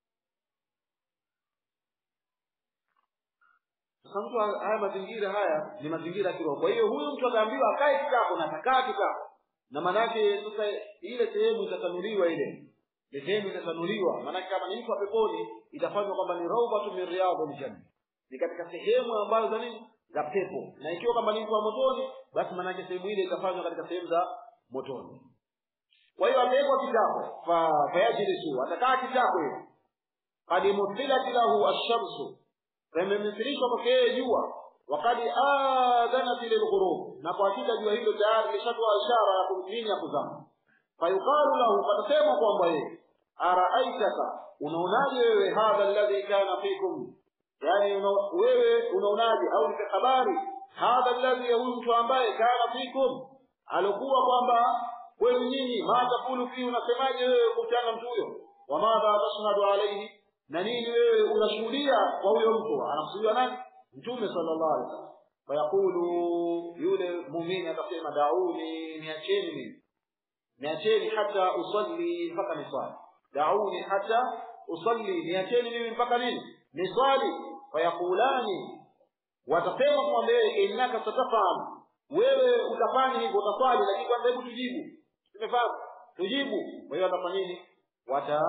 Sasa mtu haya mazingira haya ni mazingira ya kiroho. Kwa hiyo huyu mtu akaambiwa akae kitako na atakaa kitako, na maanake sasa ile sehemu itatanuliwa, ile ile sehemu itatanuliwa. Maanake kama ni mtu wa peponi, itafanywa kwamba ni rawdatu min riyadhil janna, ni katika sehemu ambazo za nini za pepo na ikiwa kama ni mtu wa motoni basi maanake sehemu ile itafanywa katika sehemu za motoni kwa hiyo atawekwa kitako fa fayajlisu atakaa kitako hiyo kad muthilat lahu ashamsu pamemithilishwa kwake yeye jua wakad adhanat lilghurub na kwa hakika jua hilo tayari lishatoa ishara ya kumtini ya kuzama fayuqalu lahu patasema kwamba yeye araaitaka unaonaje wewe hadha alladhi kana fikum yani una, wewe unaonaje au nipe habari hadha alladhi huyu mtu ambaye kana fikum alikuwa kwamba kwenu nyinyi ma takulu fi unasemaje wewe kuhusiana mtu huyo wa madha tashhadu alayhi na nini wewe unashuhudia kwa huyo mtu anamshuhudia nani mtume sallallahu alaihi wasallam fayaqulu yule muumini atasema dauni niacheni mimi niacheni hata usalli mpaka niswali dauni hata usalli niacheni mimi mpaka nini niswali fayaqulani watasema kumwambia yeye innaka satafam wewe utafanya hivyo utaswali lakini kwanza hebu tujibu tumefahamu tujibu kwa hiyo atafanya nini wata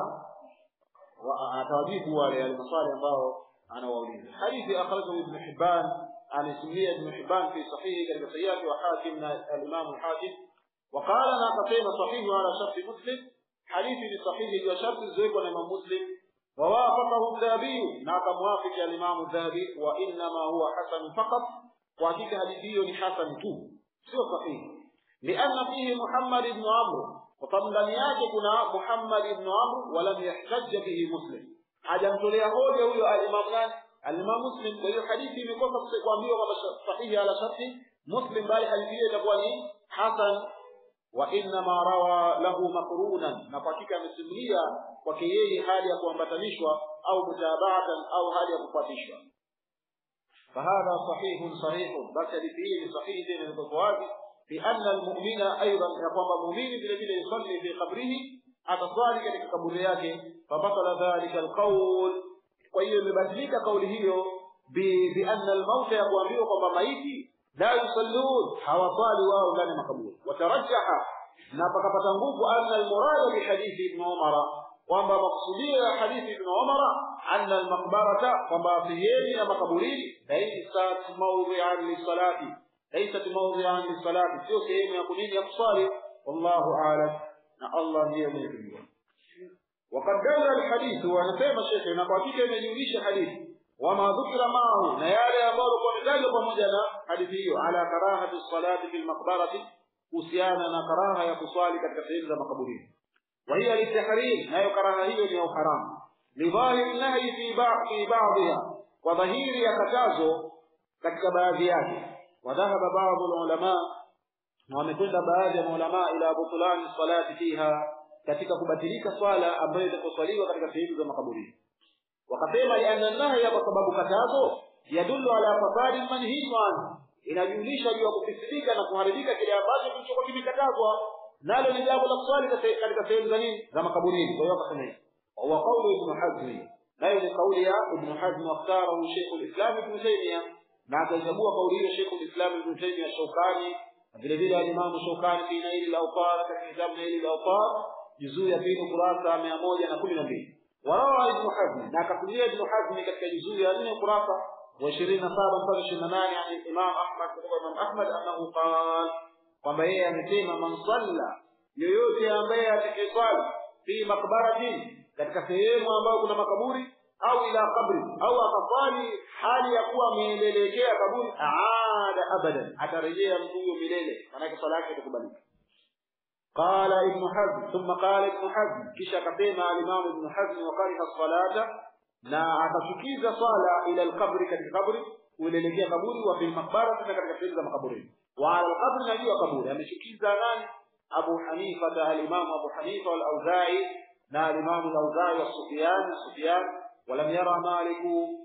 atawajibu wale yale maswali ambao anawauliza hadithi akhrajahu ibn hibban anasimulia ibn hibban fi sahihi katika sahihi wa hakim na al-imam al-hakim وقال انا قسم صحيح على شرط مسلم حديث صحيح وشرط الزوج والامام مسلم ووافقه الذهبي ناك موافق الامام الذهبي وانما هو حسن فقط وحقيقه حديثه حسن تو سio صحيح لان فيه محمد بن عمرو وطبعا ndani yake kuna Muhammad ibn Amr walam yahtajj bihi Muslim hajamtolea hoja huyo al-Imam nani al-Imam Muslim kwa hiyo hadithi imekosa kuambiwa kwamba sahihi ala sharti Muslim bali hadithi hiyo itakuwa ni hasan wa inma rawa lahu maqrunan na kwa hakika amesimulia kwake yeye hali ya kuambatanishwa au mutabaatan au hali ya kufuatishwa فهذا صحيح صحيح بس حديثه صحيح دين البخاري بأن المؤمن أيضا يقوم مؤمن بالذي يصلي في قبره أتصالي katika kaburi yake فبطل ذلك القول kwa hiyo imebadilika kauli hiyo بأن الموت yakuambiwa kwamba maiti la yusallun hawasali wao ndani ya makaburi watarajaha na pakapata nguvu anna almurada bihadithi ibn umara kwamba maksudio ya hadithi ibn umara anna almaqbarata kwamba sehemu ya makaburini laysat mawdi'an lisalati laysat mawdi'an lisalati sio sehemu ya kunini ya kusali wallahu a'lam na Allah ndiye mwenye kujua وقد دل الحديث ونسمع الشيخ na kwa hakika imejulisha hadithi wama dhukira maahu na yale ambayo yametajwa pamoja na hadithi hiyo ala karahati salati fil maqbarati kuhusiana na karaha ya kuswali katika sehemu za makaburini وهي للتحريم لا يكره هي ni haramu lidhahir nahi fi fi ba'dha wa dhahiri ya katazo katika baadhi yake wadhahaba baadhi ulama na wamekwenda baadhi ya maulama ila butulani salati fiha katika kubatilika swala ambayo itakuswaliwa katika sehemu za makaburini wakasema lianna nahya kwa sababu katazo yadullu ala fasadi manhiyu anhu inajulisha juu ya kufisidika na kuharibika kile ambacho kilichokuwa kimekatazwa nalo ni jambo la kuswali katika sehemu za nini za makaburini kwa hiyo akasema hivi wa qawlu ibn hazm nayo ni kauli ya ibn hazm wakhtarahu shaykh al-islam ibn taymiyyah na akachagua kauli hiyo shaykh al-islam ibn taymiyyah shaukani vile vile al-imam shaukani fi nail al-awtar katika kitabu nail al-awtar juzuu ya pili kurasa 112 warawa ibn hazm na akakulia ibn hazm katika juzuu ya 4 kurasa وعشرين سابا mpaka ishirini na nane yani Imam Ahmad kutoka Imam Ahmad annahu qal kwamba yeye amesema man salla yoyote ambaye atakayeswali fi makbaratin katika sehemu ambayo kuna makaburi au ila kabri au akaswali hali ya kuwa ameelekea kaburi aada abadan atarejea mtu huyo milele maanake swala yake itakubalika قال ابن حزم ثم قال ابن حزم كيش كتيما الإمام ابن حزم وكره الصلاة na akachukiza swala ila alqabri katika kaburi uelekea kaburi wa fil maqbara na katika sehemu za makaburi wa ala alqabri na juu ya kaburi amechukiza nani Abu Hanifa da al-Imam Abu Hanifa wal-Auza'i na al-Imam al-Auza'i wa Sufyan Sufyan ولم يرى مالك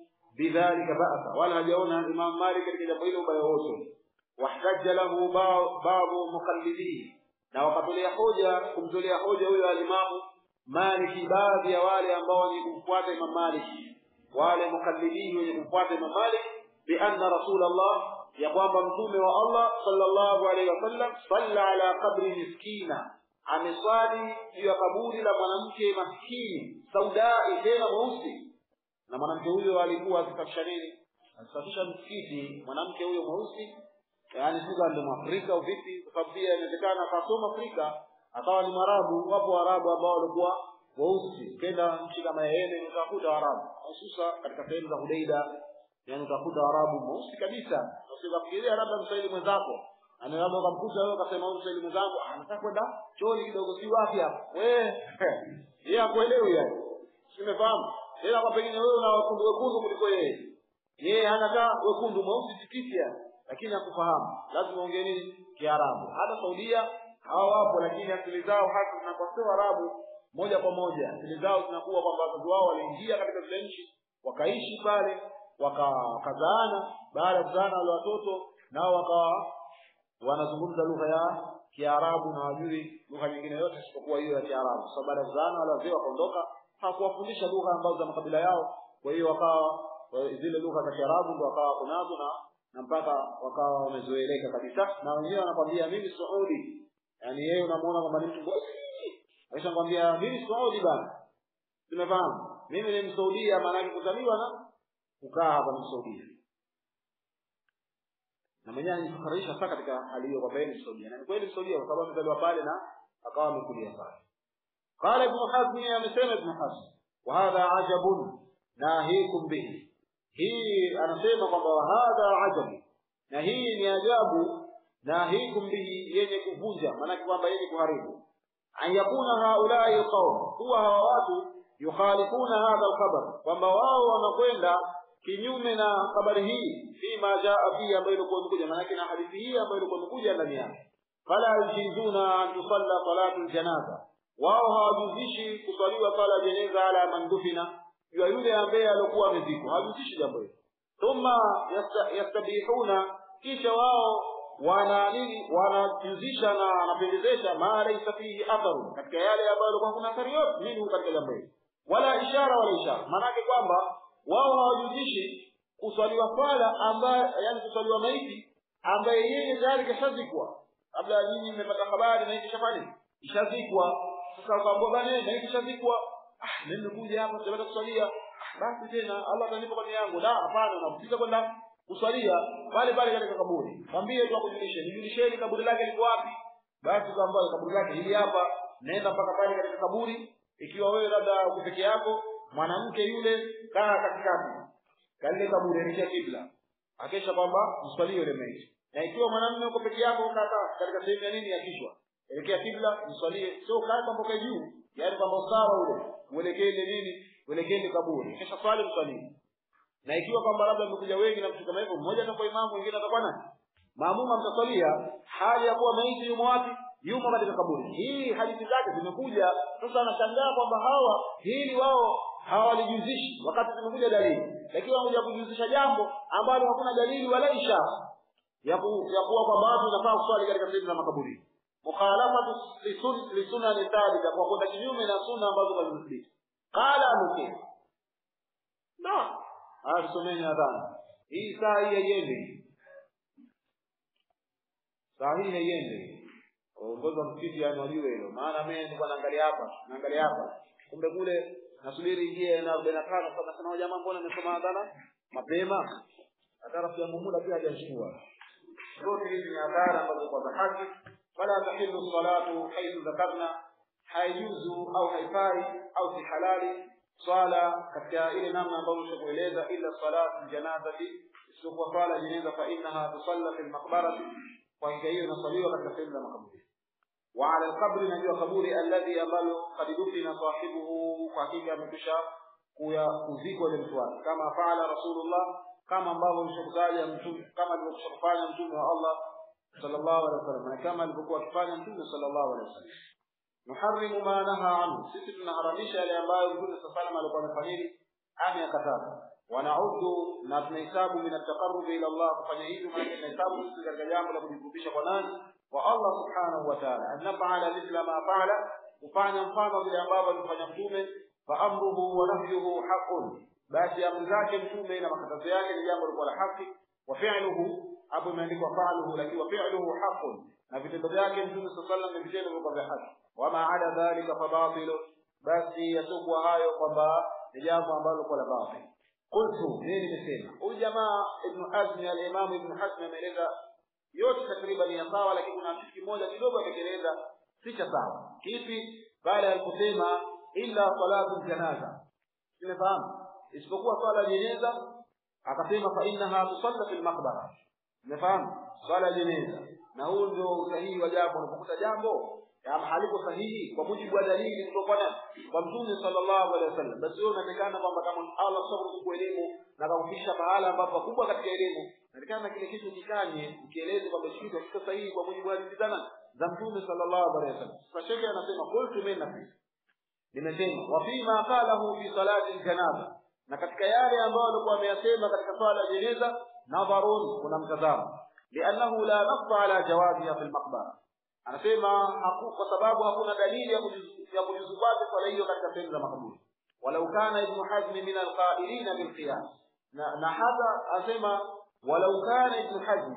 بذلك بأسا ولا جاءنا الإمام مالك katika jambo hilo ubaya wote واحتج له بعض مقلديه na wakatolea hoja kumtolea hoja huyo alimamu Maliki baadhi ya wale ambao ni kumfuata Imam Maliki wale mukallidini wenye kumfuata Imam Malik bi anna Rasulullah ya kwamba mtume wa Allah sallallahu alaihi wasallam salla ala qabri miskina ameswali juu ya kaburi la mwanamke maskini saudai tena mweusi na mwanamke huyo alikuwa akisafisha nini akisafisha msikiti mwanamke huyo mweusi yaani sio ndio Mwafrika au vipi kwa sababu pia inawezekana akasoma Afrika akawa ni Mwarabu. Wapo Waarabu ambao walikuwa weusi. Ukienda nchi kama Yemen utakuta Waarabu, hususa katika sehemu za Hudaida, yani utakuta Waarabu mweusi kabisa. Usikafikiria labda Mswahili mwenzako ana labda ukamkuta wewe ukasema huyu Mswahili mwenzangu anataka kwenda chooni kidogo, si wapi hapo wewe yeye hakuelewi yani, simefahamu tena kwa pengine wewe una wekundu wekundu kuliko yeye, yeye hanakaa wekundu mweusi tikiti yani, lakini hakufahamu. Lazima ongee nini? Kiarabu. Hata Saudia hao wapo lakini asili zao hasa zinakuwa sio Arabu moja kwa moja. Asili zao zinakuwa kwamba wazazi wao waliingia katika zile nchi wakaishi pale wakazaana, baada ya kuzaana wale watoto nao wakawa wanazungumza lugha ya Kiarabu na wajui lugha nyingine yote isipokuwa hiyo ya Kiarabu. Sasa baada ya kuzaana wale wazee wakaondoka, hawakuwafundisha lugha ambazo za makabila yao, kwa hiyo wakawa zile lugha za Kiarabu ndio wakawa kunazo na na mpaka wakawa wamezoeleka kabisa, na wengine wanakwambia mimi Saudi yaani yeye unamuona kwamba ni mtu bosi aisha kwambia mimi Saudi bana tumefahamu mimi ni msaudia maana yake kuzaliwa na kukaa hapa ni msaudia na mwenyewe anajifakarisha sana katika hali hiyo kwamba yeye ni msaudia na ni kweli msaudia kwa sababu amezaliwa pale na akawa amekulia pale قال ابن حزم amesema ابن حزم وهذا عجب ناهيكم به hii anasema kwamba hadha ajabu na hii ni ajabu nahikum bihi yenye kuvunja maanake kwamba yenye kuharibu an yakuna haulai qaum huwa hawa watu yukhalifuna hadha alkhabar kwamba wao wanakwenda kinyume na habari hii fima jaa fihi ambayo ilikuwa imekuja maanake na hadithi hii ambayo ilikuwa imekuja ndani yake fala yujizuna an tusalla salatu ljanaza wao hawajuzishi kuswaliwa sala jeneza ala man dufina juu ya yule ambaye alikuwa amezikwa hawajuzishi jambo hilo thumma yastabihuna kisha wao wana nini wanajuzisha na wanapendezesha ma laysa fihi atharu katika yale ambayo yalikuwa kuna athari yote nini katika jambo hili wala ishara wala ishara maanake kwamba wao hawajuzishi kuswaliwa swala ambaye yani kuswaliwa maiti ambaye yeye tayari kashazikwa kabla nyinyi mmepata habari na hiki shafani ishazikwa sasa kwamba bana maiti ishazikwa ah mimi nimekuja hapa sitapata kuswalia ah, basi tena Allah atanipa kwa yangu la hapana unafika kwenda kuswalia pale pale katika kaburi mwambie tu akujulishe nijulisheni kaburi lake liko wapi basi kwamba kaburi lake hili hapa nenda mpaka pale katika kaburi ikiwa wewe labda uko peke yako mwanamke yule kaa katikati kalile kaburi elekea kibla akesha kwamba mswalie yule maiti na ikiwa mwanamume uko peke yako kaa katika sehemu ya nini ya kichwa elekea kibla mswalie sio kaa kwamba ukae juu yaani kwamba usawa ule uelekee ile nini uelekee ile kaburi kisha swali msalini na ikiwa kwamba labda mmekuja wengi na vitu kama hivyo mmoja atakuwa imamu mwingine atakuwa nani maamuma mtaswalia hali ya kuwa maiti yumo wapi yumo katika kaburi hii hadithi zake zimekuja sasa anashangaa kwamba hawa hili wao hawalijuzishi wakati zimekuja dalili lakini wanakuja kujuzisha jambo ambalo hakuna dalili wala ishara ya ku, ya kuwa kwamba watu wanafaa kuswali katika sehemu za makaburi mukhalafatu lisunani thabita kwa kwenda kinyume na sunna ambazo zimethibiti qala anuki na haya tusomeni adhana hii saa hii haiende saa hii haiende uongozi wa msikiti yani wajue hilo maana mimi nilikuwa naangalia hapa naangalia hapa kumbe kule nasubiri ingie na arobaini na tano sasa nasema jamaa mbona nimesoma adhana mapema hata rafiki yangu muda pia hajashtua zote hizi ni adhana ambazo kwa za haki wala tahillu salatu haithu dhakarna haijuzu au haifai au si halali swala katika ile namna ambayo tushakueleza illa salatu janazati isipokuwa swala jeneza fa innaha tusalla fil maqbarati kwa hiyo hiyo inasaliwa katika sehemu za makaburi wa ala alqabri najua kaburi alladhi ambalo qad dufina sahibuhu kwa hakika amekwisha kuya kuzikwa ile mtu wake kama faala rasulullah kama ambavyo alishokutaja mtume kama alivyokwisha kufanya mtume wa Allah sallallahu alaihi wasallam na kama alivyokuwa akifanya mtume sallallahu alaihi wasallam nuharrimu ma naha anhu sisi tunaharamisha yale ambayo mtume sallallahu alaihi alikuwa amefanyili ameyakataza wanaudu na tunahesabu min ataqarrubi ila Allah kufanya hivyo maana tunahesabu sisi katika jambo la kujikurubisha kwa nani kwa Allah subhanahu wa ta'ala an naf'ala mithla ma fa'ala kufanya mfano vile ambavyo alifanya mtume fa amruhu wa nahyuhu haqqun basi amri zake mtume na makatazo yake ni jambo lilikuwa la haki wa fi'luhu hapo imeandikwa fa'luhu lakini wa fi'luhu haqqun na vitendo vyake mtume sallallahu alaihi wasallam ni vitendo vilikuwa vya haki wama ada dhalika fa batilu basi yasukwa hayo kwamba ni jambo ambalo kwa la batil qultu mimi nimesema huyu jamaa ibn hazm al-imam ibn hazm ameeleza yote takriban ya sawa lakini kuna kitu kimoja kidogo amekeleza si cha sawa kipi baada ya kusema illa salatu janaza umefahamu isipokuwa swala jeneza akasema fa innaha tusalla fil maqbara umefahamu swala jeneza na huu ndio usahihi wa jambo unapokuta jambo kama haliko sahihi kwa mujibu wa dalili kutoka kwa kwa mtume sallallahu alaihi wasallam basi wewe unatakana kwamba kama Allah subhanahu kwa elimu na kakufikisha pahala ambapo pakubwa katika elimu natakana kile kitu kikanye ukieleze kwamba kitu hakiko sahihi kwa mujibu wa dalili zana za mtume sallallahu alaihi wasallam sasa shekhe anasema qultu min nafi nimesema wa fima qalahu fi salati janaza na katika yale ambayo alikuwa ameyasema katika swala ya jeneza nadharun kuna mtazamo li'annahu la nassa ala jawaziha fil maqbara anasema haku, kwa sababu hakuna dalili ya kujuzu ya kujuzu kwake swala hiyo katika sehemu za makaburi walau kana ibn hazm min alqailina bil qiyas na, na hata anasema walau kana ibn hazm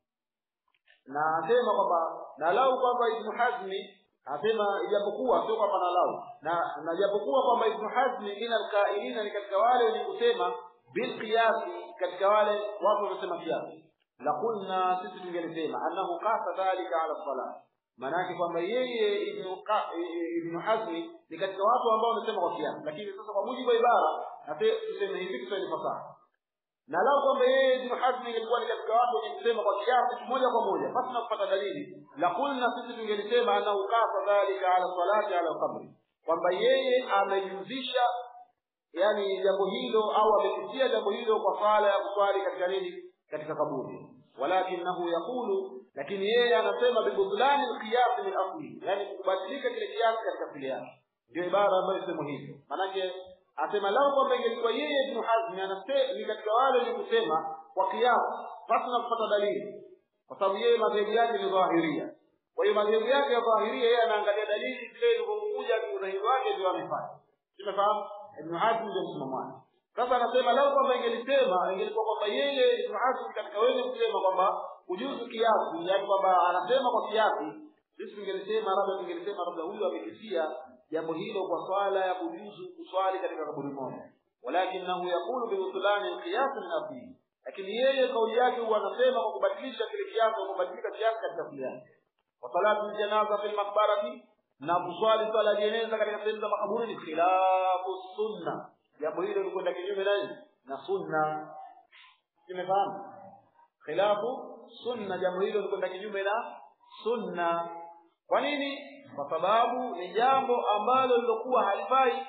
na anasema kwamba na lau kwamba ibn hazm anasema ijapokuwa sio kwamba na lau na na japokuwa kwamba ibn hazm min alqailina ni katika wale wenye kusema bil qiyas katika wale watu wanasema kiasi la qulna sisi tungelisema annahu qasa dhalika ala salat maanake kwamba yeye ibn ibn hazmi ni katika watu ambao wamesema kwa kiasi lakini sasa kwa mujibu wa ibara na tuseme hivi kiswahili fasaha na lao kwamba yeye ibn hazmi ilikuwa ni katika watu wenye kusema kwa kiasi moja kwa moja basi na kupata dalili la kulna sisi tungelisema annahu qasa dhalika ala salati ala qabri kwamba yeye amejuzisha yani jambo hilo au amepitia jambo hilo kwa sala ya kuswali katika nini katika kaburi walakinahu yaqulu lakini yeye anasema bibudlani alqiyas min asli yani kubadilika kile kiasi katika asili yake ndio ibara ambayo sema hivyo manake asema lao kwamba ingelikuwa yeye ibn hazm anasema ni katika wale wenye kusema kwa kiasi basi na kupata dalili kwa sababu yeye madhehebu yake ni dhahiria kwa hiyo madhehebu yake ya dhahiria yeye anaangalia dalili vile ilivyokuja udhahiri wake ndio amefanya tumefahamu ibn hazm ndio msimamo wake sasa anasema lao kwamba ingelisema ingelikuwa kwamba yeye ibn hazm katika wenye kusema kwamba kujuzu kiasi yani kwamba anasema kwa kiasi sisi tungelisema labda tungelisema labda huyu amekisia jambo hilo kwa swala ya kujuzu kuswali katika kaburi moja walakinahu yaqulu biusulani alqiyas min asli lakini yeye kauli yake huwa anasema kwa kubadilisha kile kiasi kwa kubadilika kiasi katika asili yake wa salatu janaza fil maqbarati na kuswali swala ya jeneza katika sehemu za makaburi ni khilafu sunna jambo hilo likwenda kinyume nani na sunna tumefahamu khilafu sunna jambo hilo likwenda kinyume na sunna kwa nini kwa sababu ni jambo ambalo lilokuwa halifai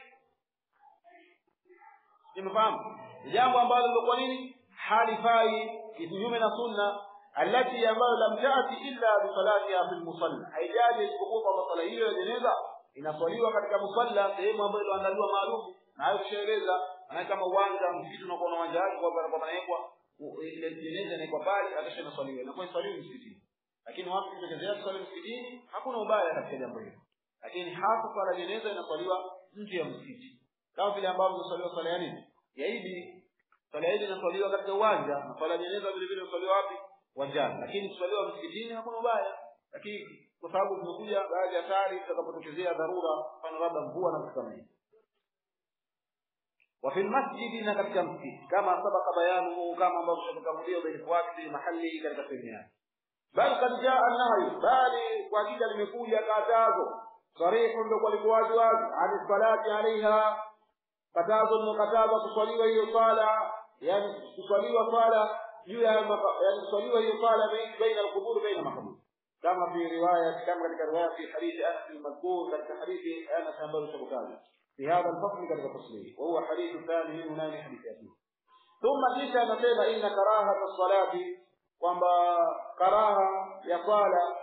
nimefahamu ni jambo ambalo lilokuwa nini halifai kinyume na sunna alati ambayo lam taati illa bisalatiha fi lmusalla haijaji isipokuwa kwamba sala hiyo ya jeneza inaswaliwa katika musalla sehemu ambayo iliyoandaliwa maalum na hayo tushaeleza maanake kama uwanja msikiti unakuwa na uwanja wake kwamba panawekwa ile jeneza inaekwa pale akisha inaswaliwa inakuwa iswaliwi msikitini lakini watu kutekelezea kuswali msikitini hakuna ubaya katika jambo hilo lakini hasa swala jeneza inaswaliwa nje ya msikiti kama vile ambavyo inaswaliwa swala ya nini ya idi swala ya idi inaswaliwa katika uwanja na swala ya jeneza vile vile inaswaliwa wapi uwanjani lakini kuswaliwa msikitini hakuna ubaya lakini kwa sababu zimekuja baadhi ya hatari zitakapotokezea dharura mfano labda mvua na vitu kama hivi وفي المسجد na katika msikiti kama sabaka bayanu kama ambavyo tumetangulia ubainifu wake fi mahali katika sehemu yake bal kad jaa nahyu bali kwa hakika limekuja katazo sarihu ndio kwa liko wazi wazi ani salati alaiha katazo limekataza kuswaliwa hiyo swala yani kuswaliwa swala juu ya yani kuswaliwa hiyo swala baina alqubur baina makaburi kama fi riwaya kama katika riwaya fi hadithi Anas al-madhkur katika hadithi Anas ambayo tumekaza في هذا الفصل كذا تصليه وهو حديث ثاني من هنا حديث ياسين ثم جيت نسيب إن كراهة الصلاة kwamba karaha ya swala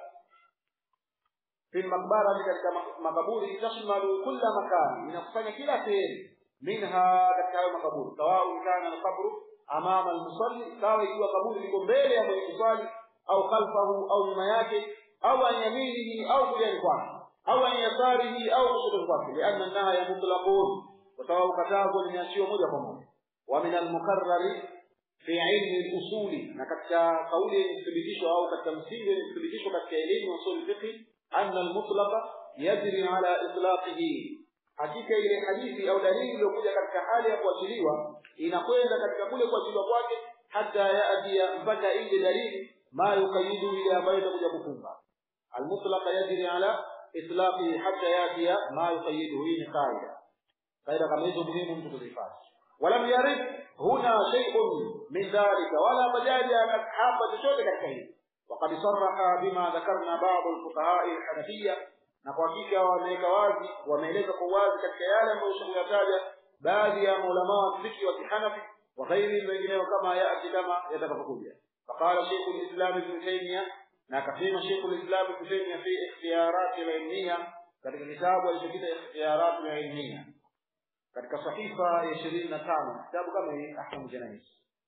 fi lmaqbara katika makaburi tashmalu kulla makani inakusanya kila sehemu minha katika hayo makaburi sawau kana alqabru amama almusalli sawa ikiwa kaburi liko mbele ya mwenye kuswali au khalfahu au nyuma yake au an yaminihi au kuliani kwake au an yasarihi au kushoto kwake lianna nahya mutlaqun kwa sababu katazo limeachiwa moja kwa moja wa min almukarrari fi ilmi usuli na katika kauli yenye kuthibitisho au katika msingi yenye kuthibitisho katika elimu ya usul fiqh anna almutlaqa yajri ala itlaqihi hakika ile hadithi au dalili iliyokuja katika hali ya kuachiliwa inakwenda katika kule kuachiliwa kwake hata yaatia mpaka ile dalili ma yuqayidu ile ambayo itakuja kufunga almutlaqa yajri ala itlaqihi hata yatia ma yuqayidu hii ni qaida qaida kama hizo muhimu mtu kuzifanya ولم يرد هنا شيء من ذلك ولا مجال hapa chochote katika hili وقد صرح بما ذكرنا بعض الفقهاء الحنفية na kwa hakika wameweka wazi wameeleza kwa wazi katika yale ambayo shekuyataja baadhi ya maulama wa mziki wa kihanafi wa ghairi wengineo kama yati kama yatakapokuja faqala sheikhu lislam ibn taymiya na akasema sheikhu lislam ibn taymiya fi ikhtiyarat alilmiya katika kitabu alichokita ikhtiyarat alilmiya katika sahifa ya ishirini na tano kitabu kama hii ahkamu janais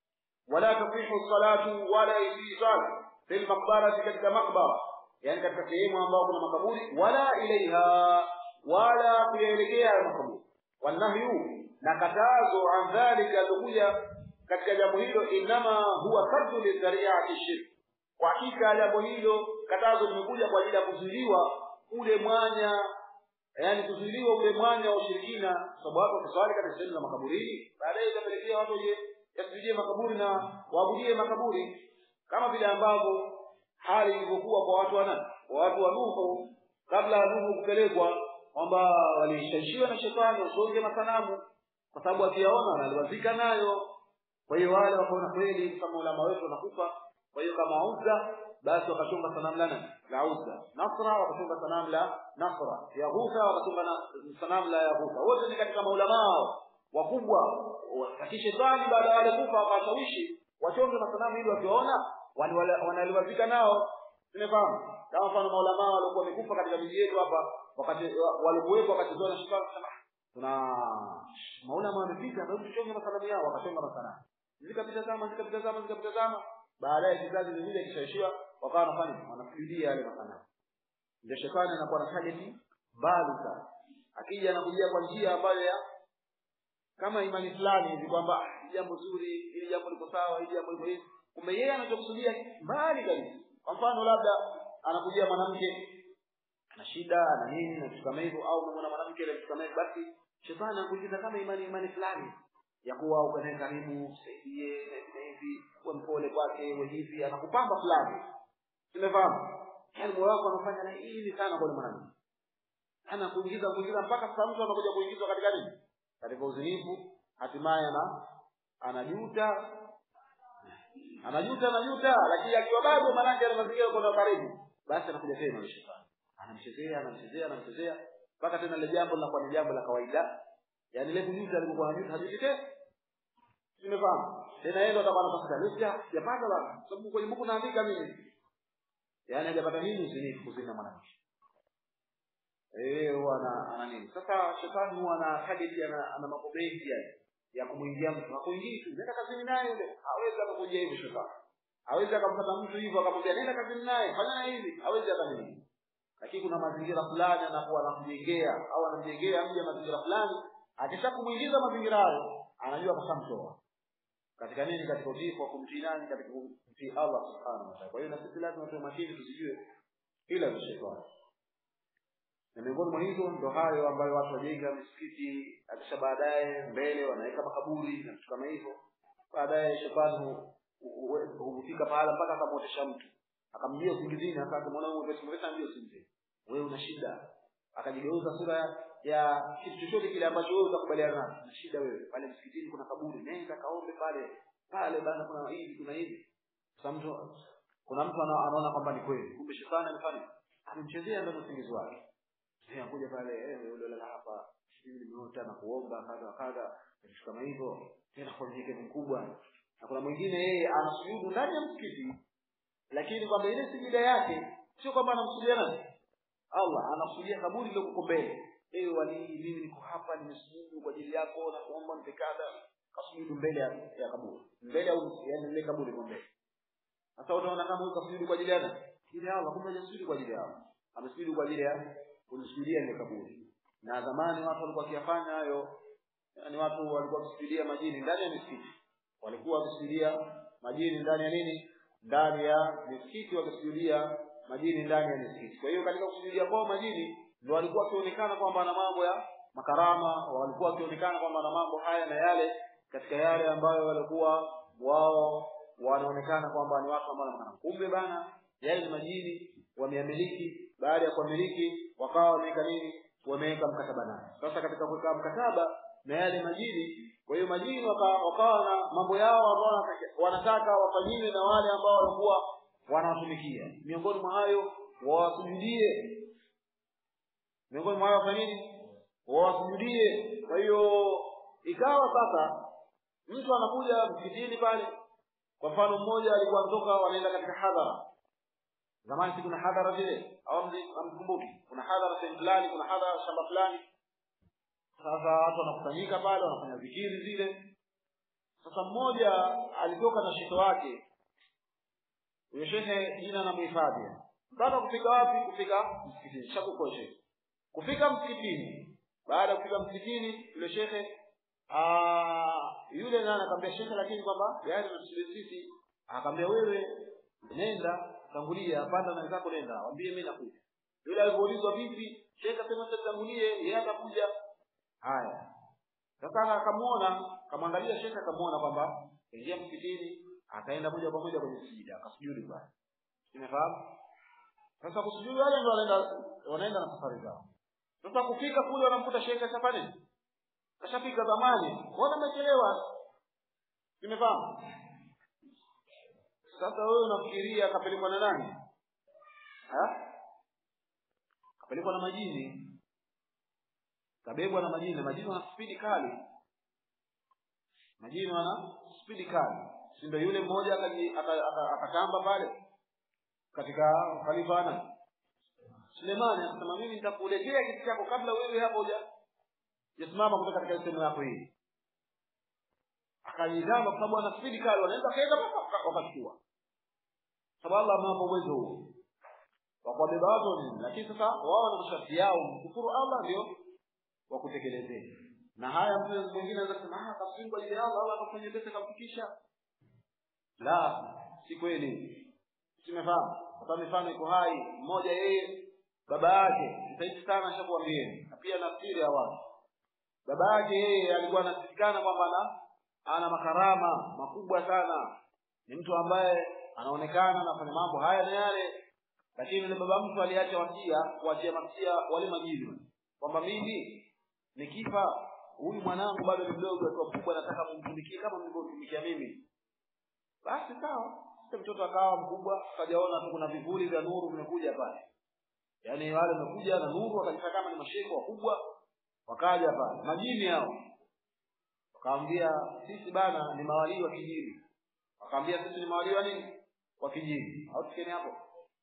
wala tasihu salatu wala isi sala fi lmaqbarati katika maqbara yani katika sehemu ambayo kuna makaburi wala ilaiha wala kuyaelekea hayo makaburi wanahyu na katazo an dhalika alikuja katika jambo hilo inama huwa saddu lidhariati shirk kwa hakika jambo hilo katazo limekuja kwa ajili ya kuzuiliwa ule mwanya yani kuzuiliwa ule mwanya wa ushirikina sababu watu wakiswali katika sehemu za makaburini baadaye itapelekea watu je yasujudie makaburi na waabudie makaburi kama vile ambavyo hali ilivyokuwa kwa watu wana kwa watu wa Nuhu kabla ya Nuhu kupelekwa kwamba walishawishiwa na shetani wasonge masanamu kwa sababu wakiyaona wanaliwazika nayo kwa hiyo wale wakaona kweli kama ulama wetu wanakufa kwa hiyo kama Uzza basi wakachonga sanamu la nani la Uzza Nasra wakachonga sanamu la Nasra Yaghutha wakachonga na sanamu la Yaghutha wote ni katika maulama wakubwa wa kishetani baada ya wale kufa wakashawishi wachonge masanamu ili wakiwaona wanaliwazika nao tumefahamu kama mfano maulama walikuwa wamekufa katika miji yetu hapa wakati walikuwepo wakati zao na shetani tuna maulama wamepita ndio tuchonge masanamu yao wakachonga masanamu zikapita zama zikapita zama zikapita zama baadaye kizazi vingine kishaishiwa wakawa wanafanya wanasujudia yale masanamu ndio shetani anakuwa na target mbali sana akija anakujia kwa njia ambayo ya kama imani fulani hivi kwamba jambo zuri ili jambo liko sawa ili jambo liko hivi kumbe yeye anachokusudia mbali kabisa kwa mfano labda anakujia mwanamke ana shida ana nini na kitu kama hivyo au unamwona mwanamke ile kitu kama hivyo basi shetani anakuingiza kama imani imani fulani ya kuwa uko naye karibu usaidie na hivi uwe mpole kwake uwe hivi anakupamba fulani tumefahamu yaani moyo wako anafanya na hivi sana kwa mwanamke ana kuingiza kuingiza mpaka sasa mtu anakuja kuingizwa katika nini katika uzinifu hatimaye ana anajuta anajuta anajuta lakini akiwa bado manake ana mazingira kwa karibu basi anakuja tena yule shetani anamchezea anamchezea anamchezea mpaka tena ile jambo linakuwa ni jambo la kawaida yaani ile kujuta alikuwa anajuta hajuti tena Umefahamu? Tena yeye ndo atakuwa anatafuta lista sijapata bana. Sababu kwenye buku naandika mimi. Yaani hajapata nini usinifu kuzina mwanamke. Eh, huwa ana ana nini? Sasa shetani huwa ana target ana ana mambo mengi yani ya kumuingia mtu. Hakuingii tu. Nenda kazini naye yule. Hawezi akakuja hivi shetani. Hawezi akampata mtu hivyo akamwambia nenda kazini naye, fanya na hivi. Hawezi akanini. Lakini kuna mazingira fulani anakuwa anamjengea au anamjengea mja mazingira fulani, akishakumwingiza mazingira hayo, anajua kashamtoa katika nini katika utiifu wa kumtii nani katika kumtii Allah subhanahu wa ta'ala kwa hiyo na sisi lazima tuwe makini tusijue ila za shetani na miongoni mwa hizo ndo hayo ambayo watu wajenga misikiti akisha baadaye mbele wanaweka makaburi na vitu kama hivyo baadaye shetani hufika pahala mpaka akamwotesha mtu akamjia usingizini akamwona huyo pesa pesa ndio usingizi wewe una shida akajigeuza sura ya kitu chochote kile ambacho wewe utakubaliana nacho na shida wewe pale msikitini kuna kaburi nenda kaombe pale pale bana kuna hivi kuna hivi sasa mtu kuna mtu anaona kwamba ni kweli kumbe shetani amefanya amemchezea ndio usingizi wake yeye anakuja pale eh yule lala hapa mimi nimeota na kuomba kadha kadha vitu kama hivyo tena kwa unyenyekevu mkubwa na kuna mwingine yeye anasujudu ndani ya msikiti lakini kwamba ile sijida yake sio kwamba anamsujudia nani Allah anakusudia kaburi lile kuko mbele ewe wali mimi niko hapa nimesujudu kwa ajili yako na kuomba mtekada kasujudu mbele ya, ya kaburi mbele au yani ile kaburi kwa mbele sasa utaona kama huyu kasujudu kwa ajili ya nani ile Allah kumbe hajasujudu kwa ajili ya Allah amesujudu kwa ajili ya kusujudia ile kaburi na zamani watu walikuwa wakiyafanya hayo yani watu walikuwa wakisujudia majini ndani ya misikiti walikuwa wakisujudia majini ndani ya nini ndani ya misikiti wakisujudia majini ndani ya misikiti kwa hiyo katika kusujudia kwao majini ndio walikuwa wakionekana kwamba na mambo ya makarama walikuwa wakionekana kwamba na mambo haya na yale katika yale ambayo walikuwa wao wanaonekana kwamba ni watu ambao wanakana kumbe bana yale ni majini wameamiliki baada ya kuamiliki wakawa wameweka nini wameweka mkataba naye sasa katika kuweka mkataba na yale majini kwa hiyo majini wakawa waka na mambo yao ambao wanataka wafanyiwe na wale ambao walikuwa wanawatumikia miongoni mwa hayo wawasujudie miongoni mwa hayo wafanye nini wawasujudie kwa hiyo ikawa sasa mtu anakuja msikitini pale kwa mfano mmoja alikuwa anatoka wanaenda katika hadhara zamani si kuna hadhara vile au amkumbuki kuna hadhara sehemu fulani kuna hadhara shamba fulani sasa watu wanakusanyika pale wanafanya zikiri zile sasa mmoja alitoka na shito wake huyo shehe jina anamuhifadhi mpaka kufika wapi kufika msikitini shakukoshe kufika msikitini baada ya kufika msikitini yule shekhe yule naye anakwambia shekhe lakini kwamba gari natusubiri sisi akamwambia wewe nenda tangulia panda na wenzako nenda waambie mimi nakuja yule alipoulizwa vipi shekhe asema tangulie yeye atakuja haya sasa akamuona akamwangalia shekhe akamuona kwamba ingia msikitini akaenda moja kwa moja kwenye sijida akasujudu pale umefahamu sasa kusujudu wale ndio wanaenda wanaenda na safari zao sasa kufika kule wanamkuta shekhe safari kashafika zamani mbona amechelewa umefahamu sasa wewe unafikiria akapelekwa na nani ha kapelekwa na majini kabebwa na majini majini wana spidi kali majini wana spidi kali si ndio yule mmoja akatamba pale katika khalifana Sulemani akasema mimi nitakuletea kitu chako kabla wewe hapo huja jasimama kutoka katika sehemu yako hii akajizama kwa sababu ana spidi kali wanaweza kaenda wakachukua sababu Allah amewapa uwezo huo wa kuwabeba watu nini lakini sasa wao na masharti yao mkufuru Allah ndio wa kutekelezea na haya mtu mwingine anaweza kusema ah tafsiri kwa ajili ya Allah Allah akafanya pesa kamfikisha la si kweli simefahamu hata mifano iko hai mmoja yeye baba yake msaidi sana ashakuambieni na pia nafikiri ya watu baba yake yeye alikuwa anasikikana kwamba ana ana makarama makubwa sana ni mtu ambaye anaonekana anafanya mambo haya na yale lakini yule baba mtu aliacha wasia kuachia masia wale majini kwamba mimi nikifa huyu mwanangu bado ni mdogo akiwa mkubwa nataka mumtumikie kama mlivyotumikia mimi basi sawa sasa mtoto akawa mkubwa akajaona tu kuna vivuli vya nuru vimekuja pale yaani wale wamekuja na nuru wakajifanya kama ni mashehe wakubwa wakaja pale majini hao wakaambia sisi bana ni mawalii wa kijini wakaambia sisi ni mawalii wa nini wa kijini au tukieni hapo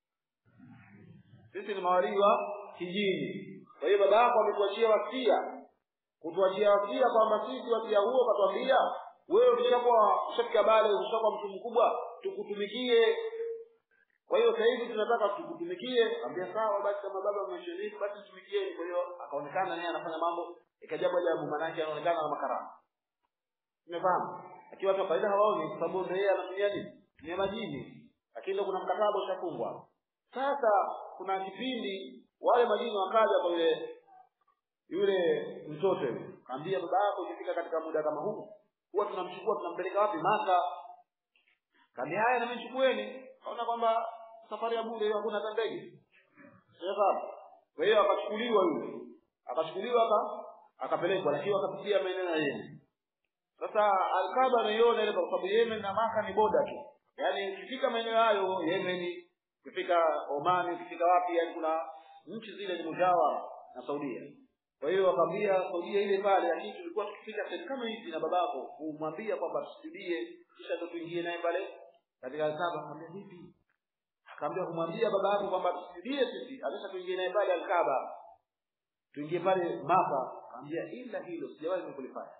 sisi ni mawalii wa kijini kwa hiyo baba yako ametuachia wasia kutuachia wasia kwamba sisi wasia huo katwambia wewe ukishakuwa ushafika bale ushakuwa mtu mkubwa tukutumikie kwa hiyo sasa hivi tunataka tukutumikie ambia sawa basi kama baba umeshiriki basi tumikieni kwa hiyo akaonekana naye anafanya mambo ikajabu ajabu maanake anaonekana na makarama umefahamu lakini watu wa kawaida hawaoni kwa sababu ndio yeye anatumia nini tumia majini lakini ndio kuna mkataba ushafungwa sasa kuna kipindi wale majini wakaja kwa yule yule mtoto yule kaambia baba yako ikifika katika muda kama huu huwa tunamchukua tunampeleka wapi maka kaambia haya na mimi chukueni kaona kwamba safari ya bure hiyo hakuna hata ndege sasa kwa hiyo akachukuliwa yule akachukuliwa aka akapelekwa lakini akapitia maeneo ya Yemen sasa Alkaba anaiona ile kwa sababu Yemen na Maka ni boda tu yaani ukifika maeneo hayo Yemen ukifika Oman ukifika wapi yani kuna nchi zile ni mujawara na Saudia kwa hiyo wakamwambia Saudia ile pale lakini tulikuwa tukifika sehemu kama hizi na babako kumwambia kwamba tusudie kisha ndo tuingie naye pale katika Alkaba akamwambia vipi akaambia kumwambia baba yako kwamba tusudie sisi alisha tuingie naye pale Alkaba tuingie pale Maka akamwambia ila hilo sijawahi kulifanya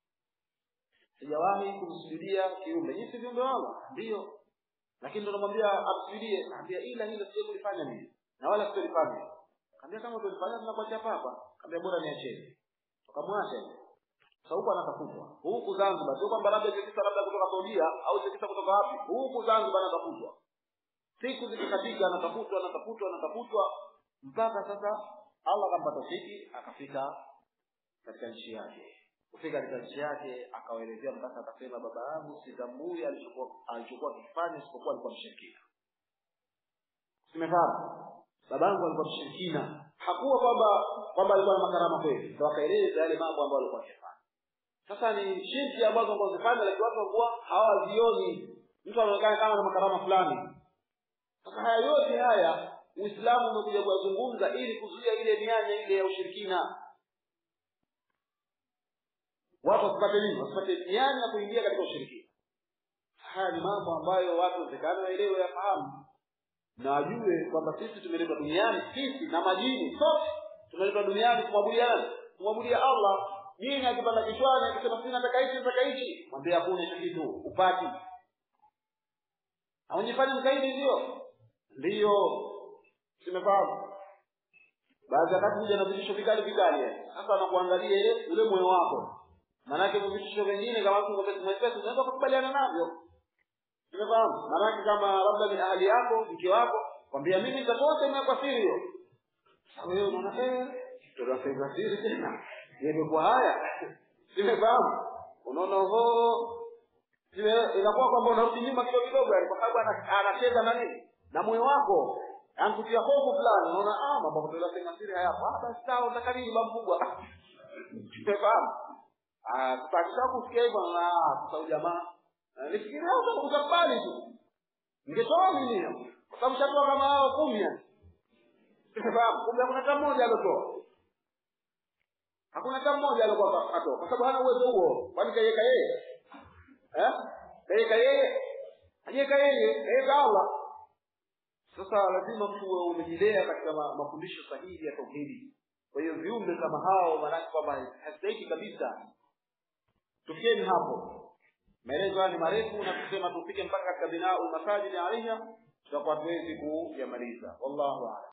sijawahi kumsujudia kiumbe nyinyi si viumbe wangu ndio lakini ndo namwambia amsujudie naambia ila hilo sijawahi kulifanya mimi na wala sitalifanya kaambia kama tulifanya tunakuacha papa kaambia bora niacheni tukamwacha sasa huko anatafutwa huku Zanzibar sio kwamba labda kisa labda kutoka Saudia au kisa kutoka wapi huku Zanzibar anatafutwa siku zikikatika anatafutwa anatafutwa anatafutwa mpaka sasa Allah akampa tofiki akafika katika nchi yake kufika katika nchi yake akawaelezea mpaka akasema baba yangu sitambui alichokuwa alichokuwa kifanya isipokuwa alikuwa mshirikina simefahamu babangu alikuwa mshirikina hakuwa kwamba kwamba alikuwa na makarama kweli ndio akaeleza yale mambo ambayo alikuwa akifanya sasa ni shirki ambazo alikuwa akifanya lakini watu walikuwa hawazioni mtu anaonekana kama na makarama fulani sasa haya yote haya uislamu umekuja kuyazungumza ili kuzuia ile mianya ile ya ushirikina watu wasipate nini wasipate mianya ya kuingia katika ushirikina haya ni mambo ambayo watu wezekana waelewe yafahamu na wajue kwamba sisi tumeletwa duniani sisi na majini sote tumeletwa duniani kumwabudia nani kumwabudia allah jini akipanda kichwani akisema si nataka hichi nataka hichi mwambie hakuna hicho kitu upati aujifanye mkaidi ndio ndiyo simefahamu baadhi ya wakati kuja na vitisho vikali vikali sasa anakuangalia ile ule moyo wako maanake vitisho vingine kama mtu mwepesi unaweza kukubaliana navyo umefahamu maanake kama labda ni ahali yako mke wako kwambia mimi nitatoa sehemu yako siri hiyo wewe unaona eh toa sehemu ya siri tena imekuwa haya simefahamu unaona ho inakuwa kwamba unarudi nyuma kidogo kidogo yani kwa sababu anacheza na nini na moyo wako ankutia hofu fulani unaona ah mambo kutoa sehemu siri haya ah basi sawa unataka nini baba mkubwa simefahamu ah tutakisha kusikia hivyo na sasa jamaa nifikiria utakubali tu ningetoa mimi kwa sababu shatoa kama hao kumi yani sababu kumbe hakuna hata mmoja alotoa hakuna hata mmoja alikuwa atoa kwa sababu hana uwezo huo kwani kaiweka yeye eh kaiweka yeye hajaweka yeye kaiweka Allah sasa lazima mtu uwe umejilea katika mafundisho sahihi ya tauhidi kwa hiyo viumbe kama hao maanake kwamba hastahiki kabisa tufieni hapo maelezo haya ni marefu na kusema tufike mpaka katika binau masajidi alaiha tutakuwa tuwezi kuyamaliza wallahu a'lam